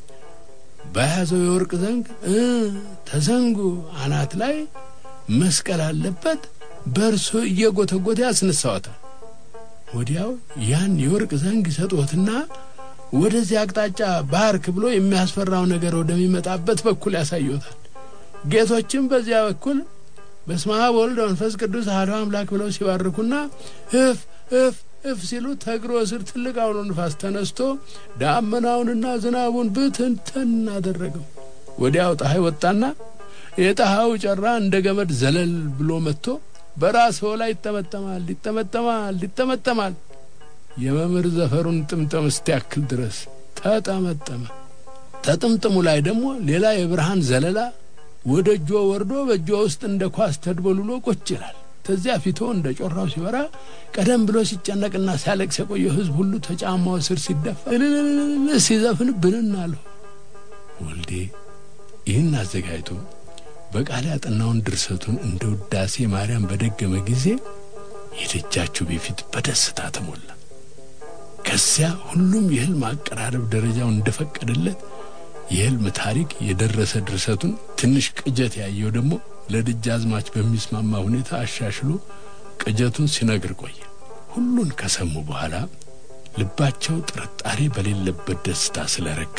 በያዘው የወርቅ ዘንግ እ ተዘንጉ አናት ላይ መስቀል አለበት በእርሶ እየጎተጎተ ያስነሳዎታል። ወዲያው ያን የወርቅ ዘንግ ይሰጦትና ወደዚህ አቅጣጫ ባርክ ብሎ የሚያስፈራው ነገር ወደሚመጣበት በኩል ያሳዩታል። ጌቶችም በዚያ በኩል በስመ አብ ወልድ መንፈስ ቅዱስ አሐዱ አምላክ ብለው ሲባርኩና እፍ እፍ እፍ ሲሉ ተግሮ ስር ትልቅ አውሎ ንፋስ ተነስቶ ዳመናውንና ዝናቡን ብትንትን አደረገው። ወዲያው ፀሐይ ወጣና የፀሐዩ ጨራ እንደ ገመድ ዘለል ብሎ መጥቶ በራስዎ ላይ ይጠመጠማል ይጠመጠማል ይጠመጠማል። የመምህር ዘፈሩን ጥምጥም እስቲያክል ድረስ ተጠመጠመ። ተጥምጥሙ ላይ ደግሞ ሌላ የብርሃን ዘለላ ወደ እጆ ወርዶ በእጆ ውስጥ እንደ ኳስ ተድበልሎ ቁጭ ይላል። ተዚያ ፊቶ እንደ ጮራው ሲበራ ቀደም ብሎ ሲጨነቅና ሲያለቅስ የቆየው ሕዝብ ሁሉ ተጫማው ስር ሲደፋ እልልልል ሲዘፍን ብንን አለሁ። ወልዴ ይህን አዘጋጅቶ በቃል ያጠናውን ድርሰቱን እንደ ውዳሴ ማርያም በደገመ ጊዜ የደጃችሁ በፊት በደስታ ተሞላ። ከዚያ ሁሉም የህልም አቀራረብ ደረጃው እንደፈቀደለት የህልም ታሪክ የደረሰ ድርሰቱን ትንሽ ቅጀት ያየው ደግሞ ለደጃዝማች በሚስማማ ሁኔታ አሻሽሎ ቅጀቱን ሲነግር ቆየ። ሁሉን ከሰሙ በኋላ ልባቸው ጥርጣሬ በሌለበት ደስታ ስለረካ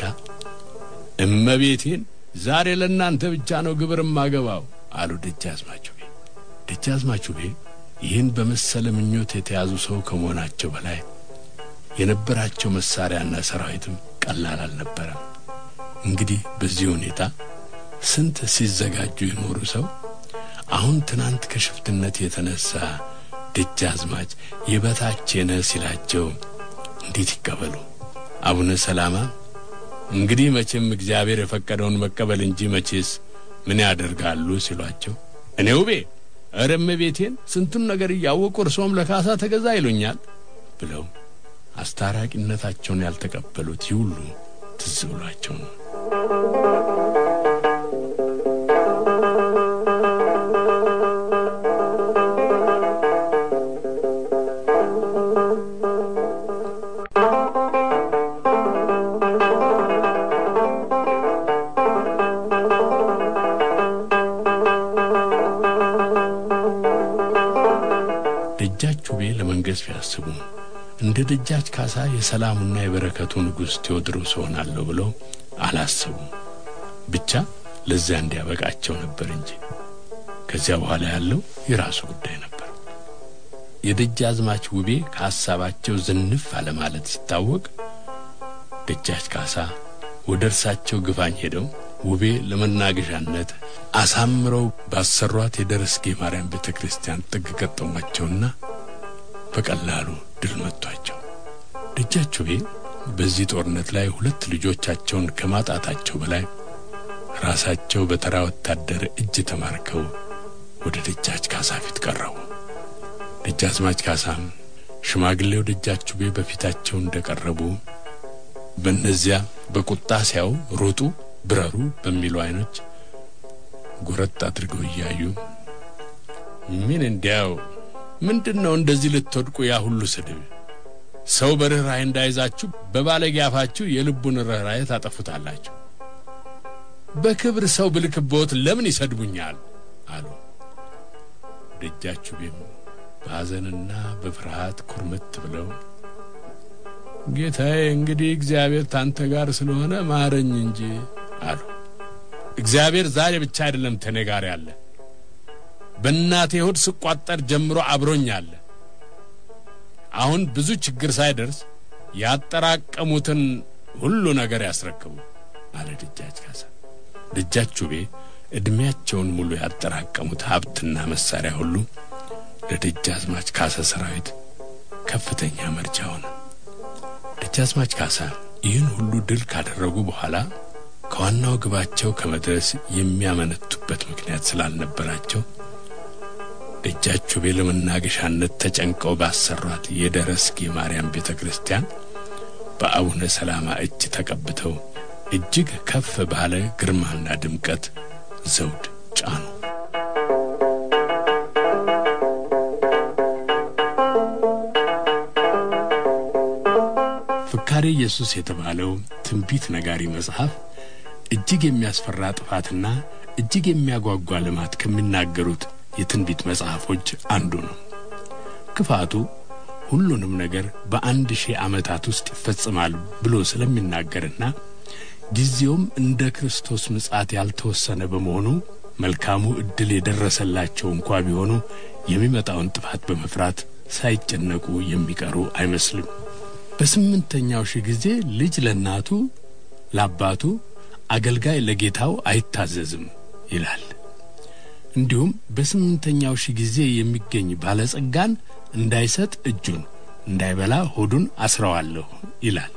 እመቤቴን ዛሬ ለእናንተ ብቻ ነው ግብር ማገባው አሉ ደጃዝማች ውቤ። ደጃዝማች ውቤ ይህን በመሰለ ምኞት የተያዙ ሰው ከመሆናቸው በላይ የነበራቸው መሳሪያና ሰራዊትም ቀላል አልነበረም። እንግዲህ በዚህ ሁኔታ ስንት ሲዘጋጁ የኖሩ ሰው አሁን ትናንት ከሽፍትነት የተነሳ ደጃዝማች የበታቼ ነህ ሲላቸው እንዴት ይቀበሉ? አቡነ ሰላማ እንግዲህ መቼም እግዚአብሔር የፈቀደውን መቀበል እንጂ መቼስ ምን ያደርጋሉ ሲሏቸው እኔ ውቤ ኧረ እመቤቴን ስንቱን ነገር እያወቁ እርሶም ለካሳ ተገዛ ይሉኛል ብለው አስታራቂነታቸውን ያልተቀበሉት ይህ ሁሉ ትዝ ብሏቸው ነው። ደጃች ውቤ ለመንገስ ቢያስቡ እንደ ደጃች ካሳ የሰላሙና የበረከቱ ንጉሥ ቴዎድሮስ ሆናለሁ ብለው አላሰቡም። ብቻ ለዚያ እንዲያበቃቸው ነበር እንጂ ከዚያ በኋላ ያለው የራሱ ጉዳይ ነበር። የደጃዝማች ውቤ ከሐሳባቸው ዝንፍ አለማለት ሲታወቅ ደጃች ካሳ ወደ እርሳቸው ግፋኝ ሄደው ውቤ ለመናገሻነት አሳምረው ባሰሯት የደረስጌ ማርያም ቤተ ክርስቲያን ጥግ ገጠሟቸውና በቀላሉ ድል መቷቸው። ደጃች ውቤ በዚህ ጦርነት ላይ ሁለት ልጆቻቸውን ከማጣታቸው በላይ ራሳቸው በተራ ወታደር እጅ ተማርከው ወደ ደጃች ካሳ ፊት ቀረቡ። ደጃዝማች ካሳም ሽማግሌው ደጃች ውቤ በፊታቸው እንደቀረቡ በእነዚያ በቁጣ ሲያው ሩጡ፣ ብረሩ በሚሉ አይኖች ጎረጥ አድርገው እያዩ ምን እንዲያው ምንድን ነው እንደዚህ ልትወድቁ ያ ሁሉ ስድብ? ሰው በርኅራኄ እንዳይዛችሁ በባለጌ አፋችሁ የልቡን ርኅራኄ ታጠፉታላችሁ። በክብር ሰው ብልክቦት ለምን ይሰድቡኛል? አሉ። ደጃችሁ ቤም በሐዘንና በፍርሃት ኩርምት ብለው ጌታዬ እንግዲህ እግዚአብሔር ታንተ ጋር ስለሆነ ማረኝ እንጂ አሉ። እግዚአብሔር ዛሬ ብቻ አይደለም ተኔ ጋር ያለ በእናቴ ሆድ ስቋጠር ጀምሮ አብሮኝ አለ። አሁን ብዙ ችግር ሳይደርስ ያጠራቀሙትን ሁሉ ነገር ያስረክቡ አለ ደጃች ካሳ። ደጃች ውቤ ዕድሜያቸውን ሙሉ ያጠራቀሙት ሀብትና መሳሪያ ሁሉ ለደጃዝማች ካሳ ሰራዊት ከፍተኛ መርጃ ሆነ። ደጃዝማች ካሳ ይህን ሁሉ ድል ካደረጉ በኋላ ከዋናው ግባቸው ከመድረስ የሚያመነቱበት ምክንያት ስላልነበራቸው ደጃች ውቤ ለመናገሻነት ተጨንቀው ባሰሯት የደረስጌ ማርያም ቤተ ክርስቲያን በአቡነ ሰላማ እጅ ተቀብተው እጅግ ከፍ ባለ ግርማና ድምቀት ዘውድ ጫኑ። ፍካሬ ኢየሱስ የተባለው ትንቢት ነጋሪ መጽሐፍ እጅግ የሚያስፈራ ጥፋትና እጅግ የሚያጓጓ ልማት ከሚናገሩት የትንቢት መጽሐፎች አንዱ ነው። ክፋቱ ሁሉንም ነገር በአንድ ሺህ ዓመታት ውስጥ ይፈጽማል ብሎ ስለሚናገርና ጊዜውም እንደ ክርስቶስ ምጽአት ያልተወሰነ በመሆኑ መልካሙ ዕድል የደረሰላቸው እንኳ ቢሆኑ የሚመጣውን ጥፋት በመፍራት ሳይጨነቁ የሚቀሩ አይመስልም። በስምንተኛው ሺህ ጊዜ ልጅ ለእናቱ ለአባቱ፣ አገልጋይ ለጌታው አይታዘዝም ይላል። እንዲሁም በስምንተኛው ሺህ ጊዜ የሚገኝ ባለጸጋን እንዳይሰጥ እጁን እንዳይበላ ሆዱን አስረዋለሁ ይላል።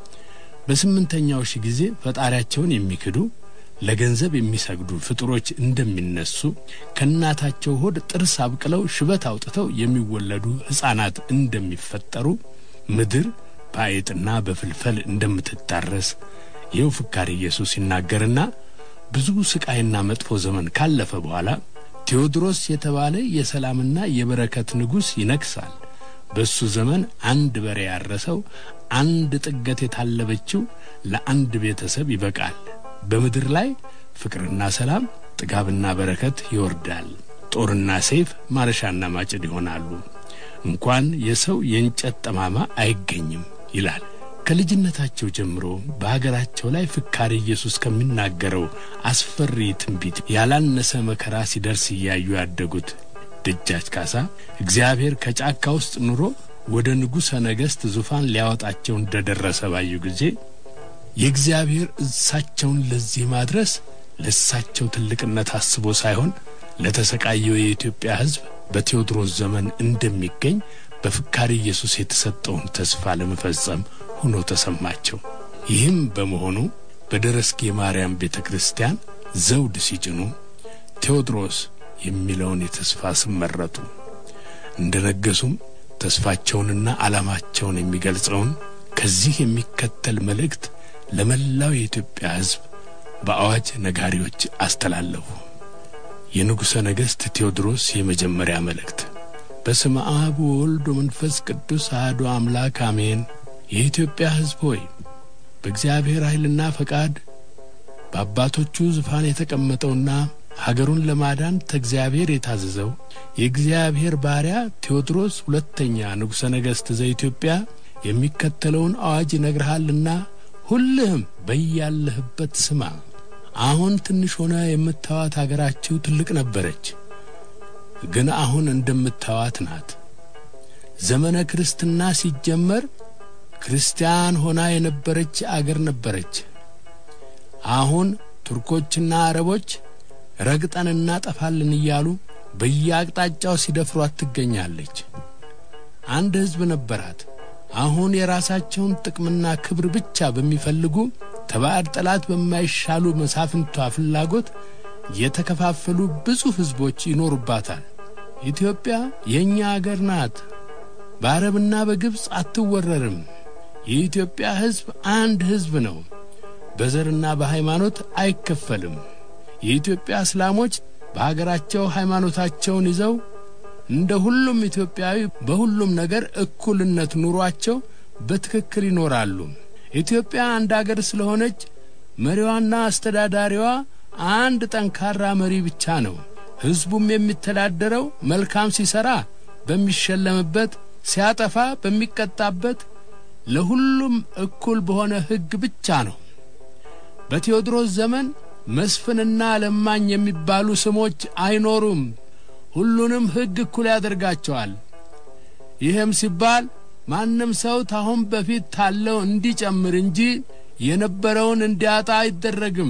በስምንተኛው ሺህ ጊዜ ፈጣሪያቸውን የሚክዱ ለገንዘብ የሚሰግዱ ፍጡሮች እንደሚነሱ ከእናታቸው ሆድ ጥርስ አብቅለው ሽበት አውጥተው የሚወለዱ ሕፃናት እንደሚፈጠሩ ምድር በአይጥና በፍልፈል እንደምትታረስ ይኸው ፍካሬ ኢየሱስ ይናገርና ብዙ ስቃይና መጥፎ ዘመን ካለፈ በኋላ ቴዎድሮስ የተባለ የሰላምና የበረከት ንጉሥ ይነግሣል። በእሱ ዘመን አንድ በሬ ያረሰው አንድ ጥገት የታለበችው ለአንድ ቤተሰብ ይበቃል። በምድር ላይ ፍቅርና ሰላም፣ ጥጋብና በረከት ይወርዳል። ጦርና ሰይፍ፣ ማረሻና ማጭድ ይሆናሉ። እንኳን የሰው የእንጨት ጠማማ አይገኝም ይላል። ከልጅነታቸው ጀምሮ በሀገራቸው ላይ ፍካሬ ኢየሱስ ከሚናገረው አስፈሪ ትንቢት ያላነሰ መከራ ሲደርስ እያዩ ያደጉት ደጃች ካሳ እግዚአብሔር ከጫካ ውስጥ ኑሮ ወደ ንጉሠ ነገሥት ዙፋን ሊያወጣቸው እንደደረሰ ባዩ ጊዜ የእግዚአብሔር እሳቸውን ለዚህ ማድረስ ለእሳቸው ትልቅነት አስቦ ሳይሆን ለተሰቃየው የኢትዮጵያ ሕዝብ በቴዎድሮስ ዘመን እንደሚገኝ በፍካሬ ኢየሱስ የተሰጠውን ተስፋ ለመፈጸም ሆኖ ተሰማቸው። ይህም በመሆኑ በደረስጌ ማርያም ቤተ ክርስቲያን ዘውድ ሲጭኑ ቴዎድሮስ የሚለውን የተስፋ ስም መረጡ። እንደ ነገሱም ተስፋቸውንና ዓላማቸውን የሚገልጸውን ከዚህ የሚከተል መልእክት ለመላው የኢትዮጵያ ሕዝብ በአዋጅ ነጋሪዎች አስተላለፉ። የንጉሠ ነገሥት ቴዎድሮስ የመጀመሪያ መልእክት። በስመ አብ ወወልድ ወመንፈስ ቅዱስ አሐዱ አምላክ አሜን። የኢትዮጵያ ሕዝብ ሆይ በእግዚአብሔር ኃይልና ፈቃድ በአባቶቹ ዙፋን የተቀመጠውና ሀገሩን ለማዳን ተእግዚአብሔር የታዘዘው የእግዚአብሔር ባሪያ ቴዎድሮስ ሁለተኛ ንጉሠ ነገሥት ዘኢትዮጵያ የሚከተለውን አዋጅ ይነግርሃልና ሁልህም በያለህበት ስማ። አሁን ትንሽ ሆነ የምታዋት አገራችሁ ትልቅ ነበረች፣ ግን አሁን እንደምታዋት ናት። ዘመነ ክርስትና ሲጀመር ክርስቲያን ሆና የነበረች አገር ነበረች። አሁን ቱርኮችና አረቦች ረግጠን እናጠፋለን እያሉ በየአቅጣጫው ሲደፍሯት ትገኛለች። አንድ ሕዝብ ነበራት። አሁን የራሳቸውን ጥቅምና ክብር ብቻ በሚፈልጉ ተባዕድ ጠላት በማይሻሉ መሳፍንቷ ፍላጎት የተከፋፈሉ ብዙ ሕዝቦች ይኖሩባታል። ኢትዮጵያ የእኛ አገር ናት። በአረብና በግብፅ አትወረርም። የኢትዮጵያ ሕዝብ አንድ ሕዝብ ነው። በዘርና በሃይማኖት አይከፈልም። የኢትዮጵያ እስላሞች በሀገራቸው ሃይማኖታቸውን ይዘው እንደ ሁሉም ኢትዮጵያዊ በሁሉም ነገር እኩልነት ኑሯቸው በትክክል ይኖራሉ። ኢትዮጵያ አንድ አገር ስለሆነች መሪዋና አስተዳዳሪዋ አንድ ጠንካራ መሪ ብቻ ነው። ሕዝቡም የሚተዳደረው መልካም ሲሰራ በሚሸለምበት፣ ሲያጠፋ በሚቀጣበት፣ ለሁሉም እኩል በሆነ ሕግ ብቻ ነው። በቴዎድሮስ ዘመን መስፍንና ለማኝ የሚባሉ ስሞች አይኖሩም። ሁሉንም ሕግ እኩል ያደርጋቸዋል። ይህም ሲባል ማንም ሰው ታሁን በፊት ታለው እንዲጨምር እንጂ የነበረውን እንዲያጣ አይደረግም።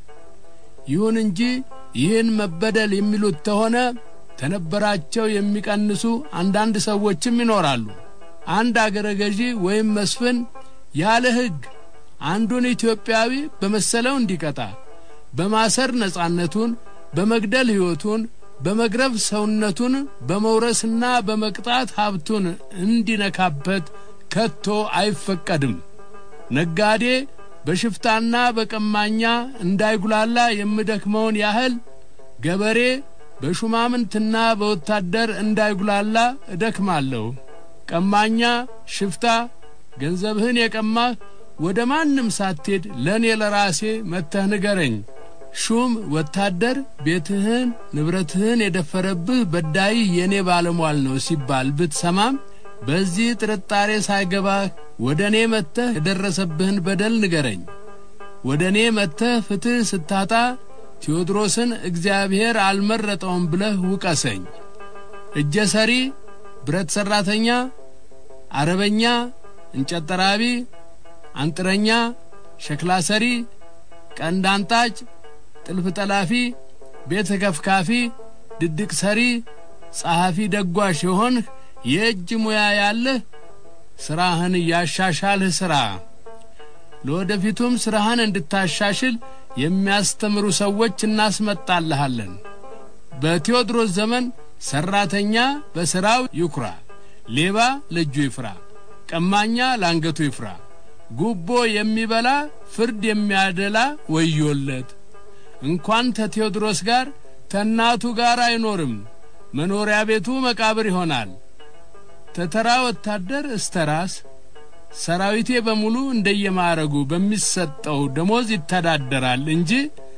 ይሁን እንጂ ይህን መበደል የሚሉት ተሆነ ተነበራቸው የሚቀንሱ አንዳንድ ሰዎችም ይኖራሉ። አንድ አገረ ገዢ ወይም መስፍን ያለ ሕግ አንዱን ኢትዮጵያዊ በመሰለው እንዲቀጣ በማሰር ነጻነቱን፣ በመግደል ሕይወቱን፣ በመግረፍ ሰውነቱን፣ በመውረስና በመቅጣት ሀብቱን እንዲነካበት ከቶ አይፈቀድም። ነጋዴ በሽፍታና በቀማኛ እንዳይጉላላ የምደክመውን ያህል ገበሬ በሹማምንትና በወታደር እንዳይጉላላ እደክማለሁ። ቀማኛ፣ ሽፍታ ገንዘብህን የቀማህ ወደ ማንም ሳትሄድ ለእኔ ለራሴ መጥተህ ንገረኝ። ሹም ወታደር ቤትህን ንብረትህን የደፈረብህ በዳይህ የእኔ ባለሟል ነው ሲባል ብትሰማም በዚህ ጥርጣሬ ሳይገባህ ወደ እኔ መጥተህ የደረሰብህን በደል ንገረኝ። ወደ እኔ መጥተህ ፍትሕ ስታጣ ቴዎድሮስን እግዚአብሔር አልመረጠውም ብለህ ውቀሰኝ። እጀ ሰሪ፣ ብረት ሠራተኛ፣ አረበኛ፣ እንጨት ጠራቢ፣ አንጥረኛ፣ ሸክላ ሰሪ፣ ቀንድ አንጣጭ፣ ጥልፍ ጠላፊ፣ ቤት ከፍካፊ፣ ድድቅ ሰሪ፣ ጸሐፊ ደጓሽ የሆንህ የእጅ ሙያ ያለህ ሥራህን እያሻሻልህ ሥራ። ለወደፊቱም ሥራህን እንድታሻሽል የሚያስተምሩ ሰዎች እናስመጣልሃለን። በቴዎድሮስ ዘመን ሠራተኛ በሥራው ይኩራ፣ ሌባ ለእጁ ይፍራ፣ ቀማኛ ለአንገቱ ይፍራ፣ ጉቦ የሚበላ ፍርድ የሚያደላ ወዮለት። እንኳን ተቴዎድሮስ ጋር ተናቱ ጋር አይኖርም፣ መኖሪያ ቤቱ መቃብር ይሆናል። ተተራ ወታደር እስተ ራስ ሰራዊቴ በሙሉ እንደየማዕረጉ በሚሰጠው ደሞዝ ይተዳደራል እንጂ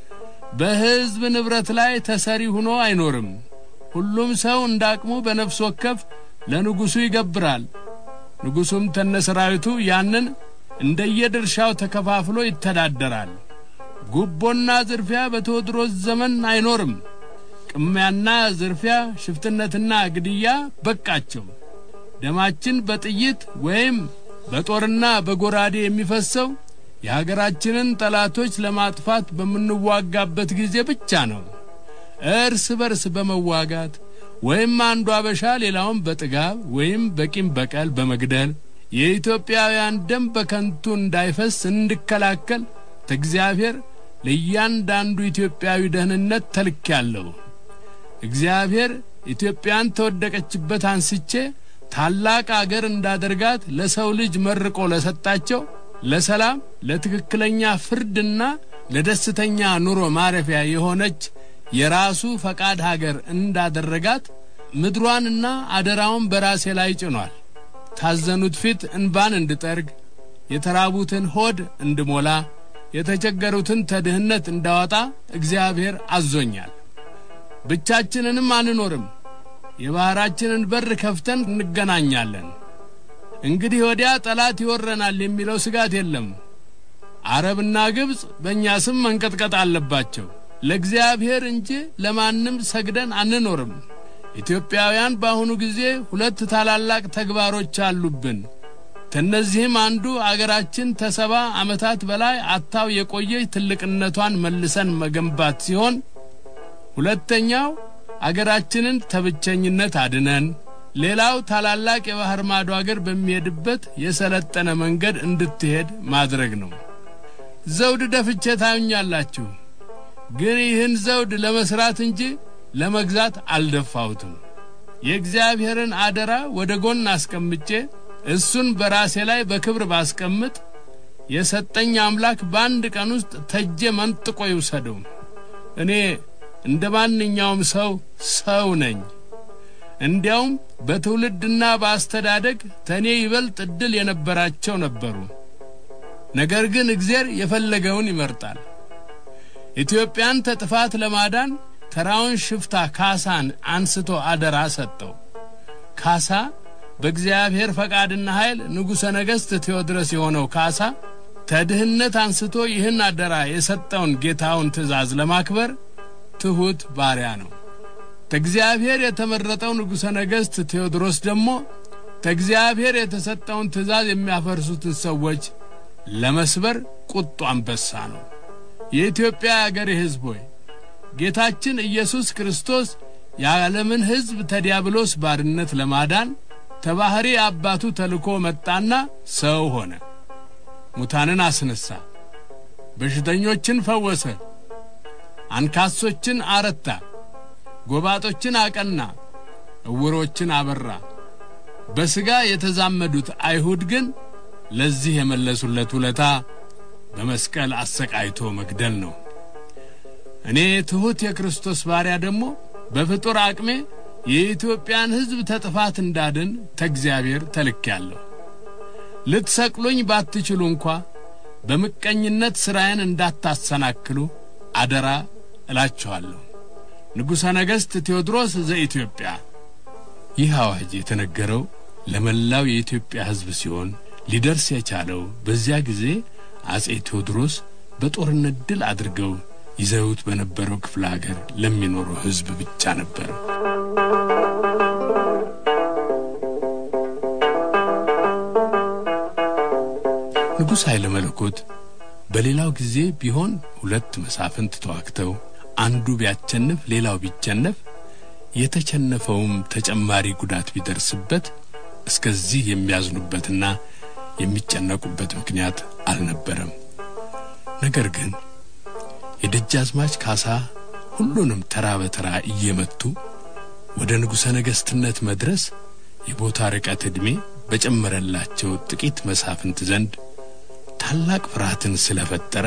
በሕዝብ ንብረት ላይ ተሰሪ ሆኖ አይኖርም። ሁሉም ሰው እንዳቅሙ በነፍስ ወከፍ ለንጉሡ ይገብራል። ንጉሡም ተነ ሰራዊቱ ያንን እንደየድርሻው ተከፋፍሎ ይተዳደራል። ጉቦና ዝርፊያ በቴዎድሮስ ዘመን አይኖርም። ቅሚያና ዝርፊያ፣ ሽፍትነትና ግድያ በቃቸው። ደማችን በጥይት ወይም በጦርና በጎራዴ የሚፈሰው የሀገራችንን ጠላቶች ለማጥፋት በምንዋጋበት ጊዜ ብቻ ነው። እርስ በርስ በመዋጋት ወይም አንዱ አበሻ ሌላውን በጥጋብ ወይም በቂም በቀል በመግደል የኢትዮጵያውያን ደም በከንቱ እንዳይፈስ እንድከላከል ከእግዚአብሔር ለእያንዳንዱ ኢትዮጵያዊ ደህንነት ተልኬያለሁ። እግዚአብሔር ኢትዮጵያን ተወደቀችበት አንስቼ ታላቅ አገር እንዳደርጋት ለሰው ልጅ መርቆ ለሰጣቸው ለሰላም፣ ለትክክለኛ ፍርድና ለደስተኛ ኑሮ ማረፊያ የሆነች የራሱ ፈቃድ ሀገር እንዳደረጋት ምድሯንና አደራውን በራሴ ላይ ጭኗል። ታዘኑት ፊት እንባን እንድጠርግ፣ የተራቡትን ሆድ እንድሞላ፣ የተቸገሩትን ተድህነት እንዳወጣ እግዚአብሔር አዞኛል። ብቻችንንም አንኖርም። የባሕራችንን በር ከፍተን እንገናኛለን። እንግዲህ ወዲያ ጠላት ይወረናል የሚለው ስጋት የለም። አረብና ግብፅ በእኛ ስም መንቀጥቀጥ አለባቸው። ለእግዚአብሔር እንጂ ለማንም ሰግደን አንኖርም። ኢትዮጵያውያን በአሁኑ ጊዜ ሁለት ታላላቅ ተግባሮች አሉብን። ከእነዚህም አንዱ አገራችን ተሰባ ዓመታት በላይ አታው የቆየች ትልቅነቷን መልሰን መገንባት ሲሆን ሁለተኛው አገራችንን ተብቸኝነት አድነን ሌላው ታላላቅ የባህር ማዶ አገር በሚሄድበት የሰለጠነ መንገድ እንድትሄድ ማድረግ ነው። ዘውድ ደፍቼ ታዩኛላችሁ፣ ግን ይህን ዘውድ ለመስራት እንጂ ለመግዛት አልደፋሁትም። የእግዚአብሔርን አደራ ወደ ጎን አስቀምጬ እሱን በራሴ ላይ በክብር ባስቀምጥ የሰጠኝ አምላክ በአንድ ቀን ውስጥ ተጄ መንጥቆ ይውሰደው። እኔ እንደ ማንኛውም ሰው ሰው ነኝ። እንዲያውም በትውልድና በአስተዳደግ ተኔ ይበልጥ ዕድል የነበራቸው ነበሩ። ነገር ግን እግዚአብሔር የፈለገውን ይመርጣል። ኢትዮጵያን ተጥፋት ለማዳን ተራውን ሽፍታ ካሳን አንስቶ አደራ ሰጠው። ካሳ በእግዚአብሔር ፈቃድና ኃይል ንጉሠ ነገሥት ቴዎድሮስ የሆነው ካሳ ተድህነት አንስቶ ይህን አደራ የሰጠውን ጌታውን ትእዛዝ ለማክበር ትሑት ባሪያ ነው። ተእግዚአብሔር የተመረጠው ንጉሠ ነገሥት ቴዎድሮስ ደግሞ ተእግዚአብሔር የተሰጠውን ትእዛዝ የሚያፈርሱትን ሰዎች ለመስበር ቁጡ አንበሳ ነው። የኢትዮጵያ አገሬ ሕዝብ ሆይ ጌታችን ኢየሱስ ክርስቶስ የዓለምን ሕዝብ ተዲያብሎስ ባርነት ለማዳን ተባሕሪ አባቱ ተልኮ መጣና ሰው ሆነ። ሙታንን አስነሣ፣ በሽተኞችን ፈወሰ፣ አንካሶችን አረታ፣ ጎባጦችን አቀና፣ ዕውሮችን አበራ። በሥጋ የተዛመዱት አይሁድ ግን ለዚህ የመለሱለት ውለታ በመስቀል አሰቃይቶ መግደል ነው። እኔ ትሑት የክርስቶስ ባሪያ ደግሞ በፍጡር አቅሜ የኢትዮጵያን ሕዝብ ተጥፋት እንዳድን ተእግዚአብሔር ተልኬአለሁ። ልትሰቅሉኝ ባትችሉ እንኳ በምቀኝነት ሥራዬን እንዳታሰናክሉ አደራ እላችኋለሁ። ንጉሠ ነገሥት ቴዎድሮስ ዘኢትዮጵያ። ይህ አዋጅ የተነገረው ለመላው የኢትዮጵያ ሕዝብ ሲሆን ሊደርስ የቻለው በዚያ ጊዜ አጼ ቴዎድሮስ በጦርነት ድል አድርገው ይዘውት በነበረው ክፍለ አገር ለሚኖረው ሕዝብ ብቻ ነበር። ንጉሥ ኃይለ መለኮት በሌላው ጊዜ ቢሆን ሁለት መሳፍንት ተዋግተው አንዱ ቢያቸንፍ ሌላው ቢቸነፍ የተቸነፈውም ተጨማሪ ጉዳት ቢደርስበት እስከዚህ የሚያዝኑበትና የሚጨነቁበት ምክንያት አልነበረም። ነገር ግን የደጃዝማች ካሳ ሁሉንም ተራ በተራ እየመቱ ወደ ንጉሠ ነገሥትነት መድረስ የቦታ ርቀት ዕድሜ በጨመረላቸው ጥቂት መሳፍንት ዘንድ ታላቅ ፍርሃትን ስለፈጠረ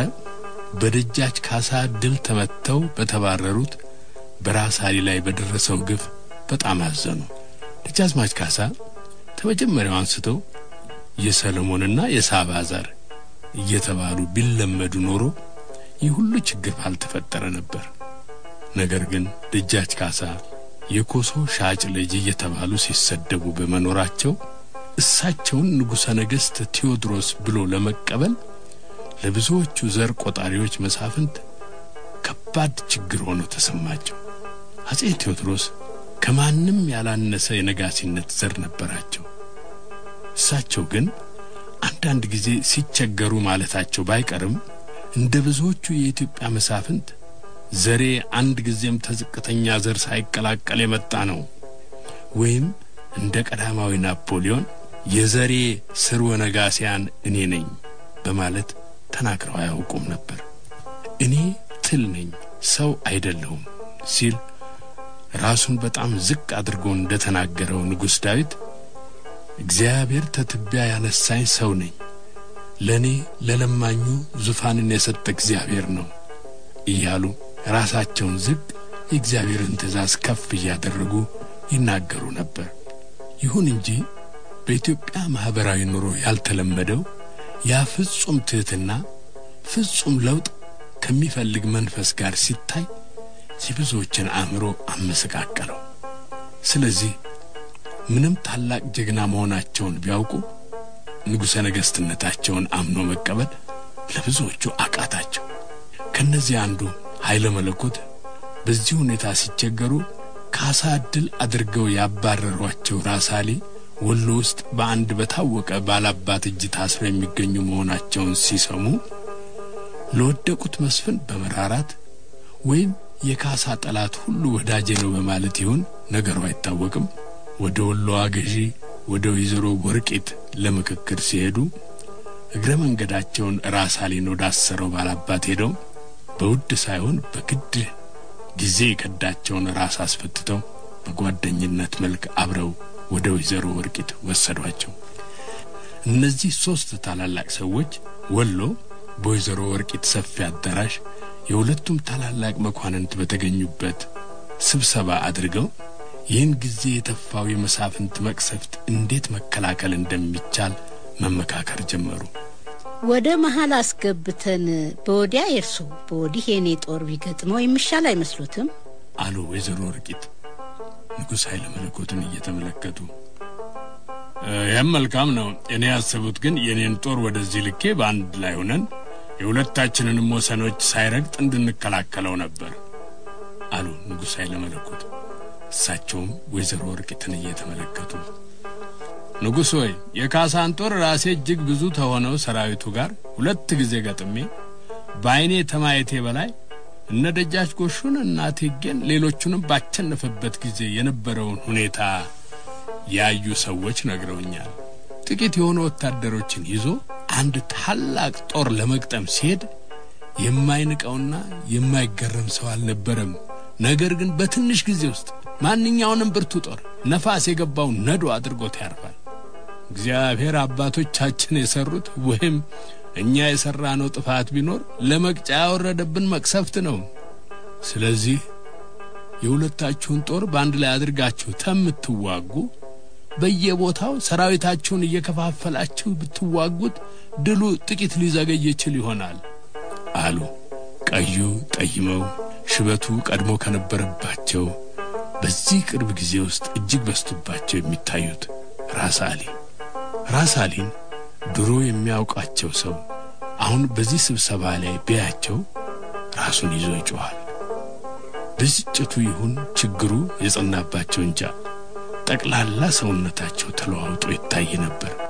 በደጃች ካሳ ድል ተመትተው በተባረሩት በራስ አሊ ላይ በደረሰው ግፍ በጣም አዘኑ። ደጃዝማች ካሳ ከመጀመሪያው አንስተው የሰለሞንና የሳባ ዘር እየተባሉ ቢለመዱ ኖሮ ይህ ሁሉ ችግር ባልተፈጠረ ነበር። ነገር ግን ደጃች ካሳ የኮሶ ሻጭ ልጅ እየተባሉ ሲሰደቡ በመኖራቸው እሳቸውን ንጉሠ ነገሥት ቴዎድሮስ ብሎ ለመቀበል ለብዙዎቹ ዘር ቆጣሪዎች መሳፍንት ከባድ ችግር ሆኖ ተሰማቸው። አጼ ቴዎድሮስ ከማንም ያላነሰ የነጋሲነት ዘር ነበራቸው። እሳቸው ግን አንዳንድ ጊዜ ሲቸገሩ ማለታቸው ባይቀርም እንደ ብዙዎቹ የኢትዮጵያ መሳፍንት ዘሬ አንድ ጊዜም ተዝቅተኛ ዘር ሳይቀላቀል የመጣ ነው ወይም እንደ ቀዳማዊ ናፖሊዮን የዘሬ ስርወ ነጋሲያን እኔ ነኝ በማለት ተናግረው አያውቁም ነበር። እኔ ትል ነኝ ሰው አይደለሁም ሲል ራሱን በጣም ዝቅ አድርጎ እንደ ተናገረው ንጉሥ ዳዊት እግዚአብሔር ተትቢያ ያነሳኝ ሰው ነኝ፣ ለእኔ ለለማኙ ዙፋንን የሰጠ እግዚአብሔር ነው እያሉ ራሳቸውን ዝቅ የእግዚአብሔርን ትእዛዝ ከፍ እያደረጉ ይናገሩ ነበር። ይሁን እንጂ በኢትዮጵያ ማኅበራዊ ኑሮ ያልተለመደው ያ ፍጹም ትሕትና ፍጹም ለውጥ ከሚፈልግ መንፈስ ጋር ሲታይ የብዙዎችን አእምሮ አመሰቃቀለው። ስለዚህ ምንም ታላቅ ጀግና መሆናቸውን ቢያውቁ ንጉሠ ነገሥትነታቸውን አምኖ መቀበል ለብዙዎቹ አቃታቸው። ከእነዚህ አንዱ ኃይለ መለኮት በዚህ ሁኔታ ሲቸገሩ ካሳ ድል አድርገው ያባረሯቸው ራስ አሊ ወሎ ውስጥ በአንድ በታወቀ ባላባት እጅ ታስረው የሚገኙ መሆናቸውን ሲሰሙ ለወደቁት መስፍን በመራራት ወይም የካሳ ጠላት ሁሉ ወዳጄ ነው በማለት ይሁን ነገሩ አይታወቅም። ወደ ወሎዋ ገዢ ወደ ወይዘሮ ወርቂት ለምክክር ሲሄዱ እግረ መንገዳቸውን ራስ አሊን ወዳሰረው ባላባት ሄደው በውድ ሳይሆን በግድ ጊዜ የከዳቸውን ራስ አስፈትተው በጓደኝነት መልክ አብረው ወደ ወይዘሮ ወርቂት ወሰዷቸው። እነዚህ ሦስት ታላላቅ ሰዎች ወሎ በወይዘሮ ወርቂት ሰፊ አዳራሽ የሁለቱም ታላላቅ መኳንንት በተገኙበት ስብሰባ አድርገው ይህን ጊዜ የተፋው የመሳፍንት መቅሰፍት እንዴት መከላከል እንደሚቻል መመካከር ጀመሩ። ወደ መሀል አስገብተን በወዲያ የእርሶ በወዲህ የእኔ ጦር ቢገጥመው የሚሻል አይመስሉትም? አሉ ወይዘሮ ወርቂት ንጉሥ ኃይለ መለኮትን እየተመለከቱ። ይህም መልካም ነው። እኔ ያሰቡት ግን የእኔን ጦር ወደዚህ ልኬ በአንድ ላይ ሆነን የሁለታችንንም ወሰኖች ሳይረግጥ እንድንከላከለው ነበር አሉ ንጉሥ ኃይለ መለኮት። እሳቸውም ወይዘሮ ወርቂትን እየተመለከቱ ንጉሥ ሆይ የካሳን ጦር ራሴ እጅግ ብዙ ተሆነው ሰራዊቱ ጋር ሁለት ጊዜ ገጥሜ በዐይኔ ተማየቴ በላይ እነ ደጃች ጎሹን እና እቴጌን ሌሎቹንም ባቸነፈበት ጊዜ የነበረውን ሁኔታ ያዩ ሰዎች ነግረውኛል። ጥቂት የሆኑ ወታደሮችን ይዞ አንድ ታላቅ ጦር ለመግጠም ሲሄድ የማይንቀውና የማይገረም ሰው አልነበረም። ነገር ግን በትንሽ ጊዜ ውስጥ ማንኛውንም ብርቱ ጦር ነፋስ የገባው ነዶ አድርጎት ያርፋል። እግዚአብሔር አባቶቻችን የሰሩት ወይም እኛ የሠራነው ጥፋት ቢኖር ለመቅጫ ያወረደብን መቅሰፍት ነው። ስለዚህ የሁለታችሁን ጦር በአንድ ላይ አድርጋችሁ ተምትዋጉ በየቦታው ሰራዊታችሁን እየከፋፈላችሁ ብትዋጉት ድሉ ጥቂት ሊዘገይ ይችል ይሆናል አሉ። ቀዩ ጠይመው ሽበቱ ቀድሞ ከነበረባቸው በዚህ ቅርብ ጊዜ ውስጥ እጅግ በስቶባቸው የሚታዩት ራስ አሊ ራስ አሊን ድሮ የሚያውቃቸው ሰው አሁን በዚህ ስብሰባ ላይ ቢያቸው ራሱን ይዞ ይጮኻል። ብስጭቱ ይሁን ችግሩ የጸናባቸው እንጃ ጠቅላላ ሰውነታቸው ተለዋውጦ ይታይ ነበር።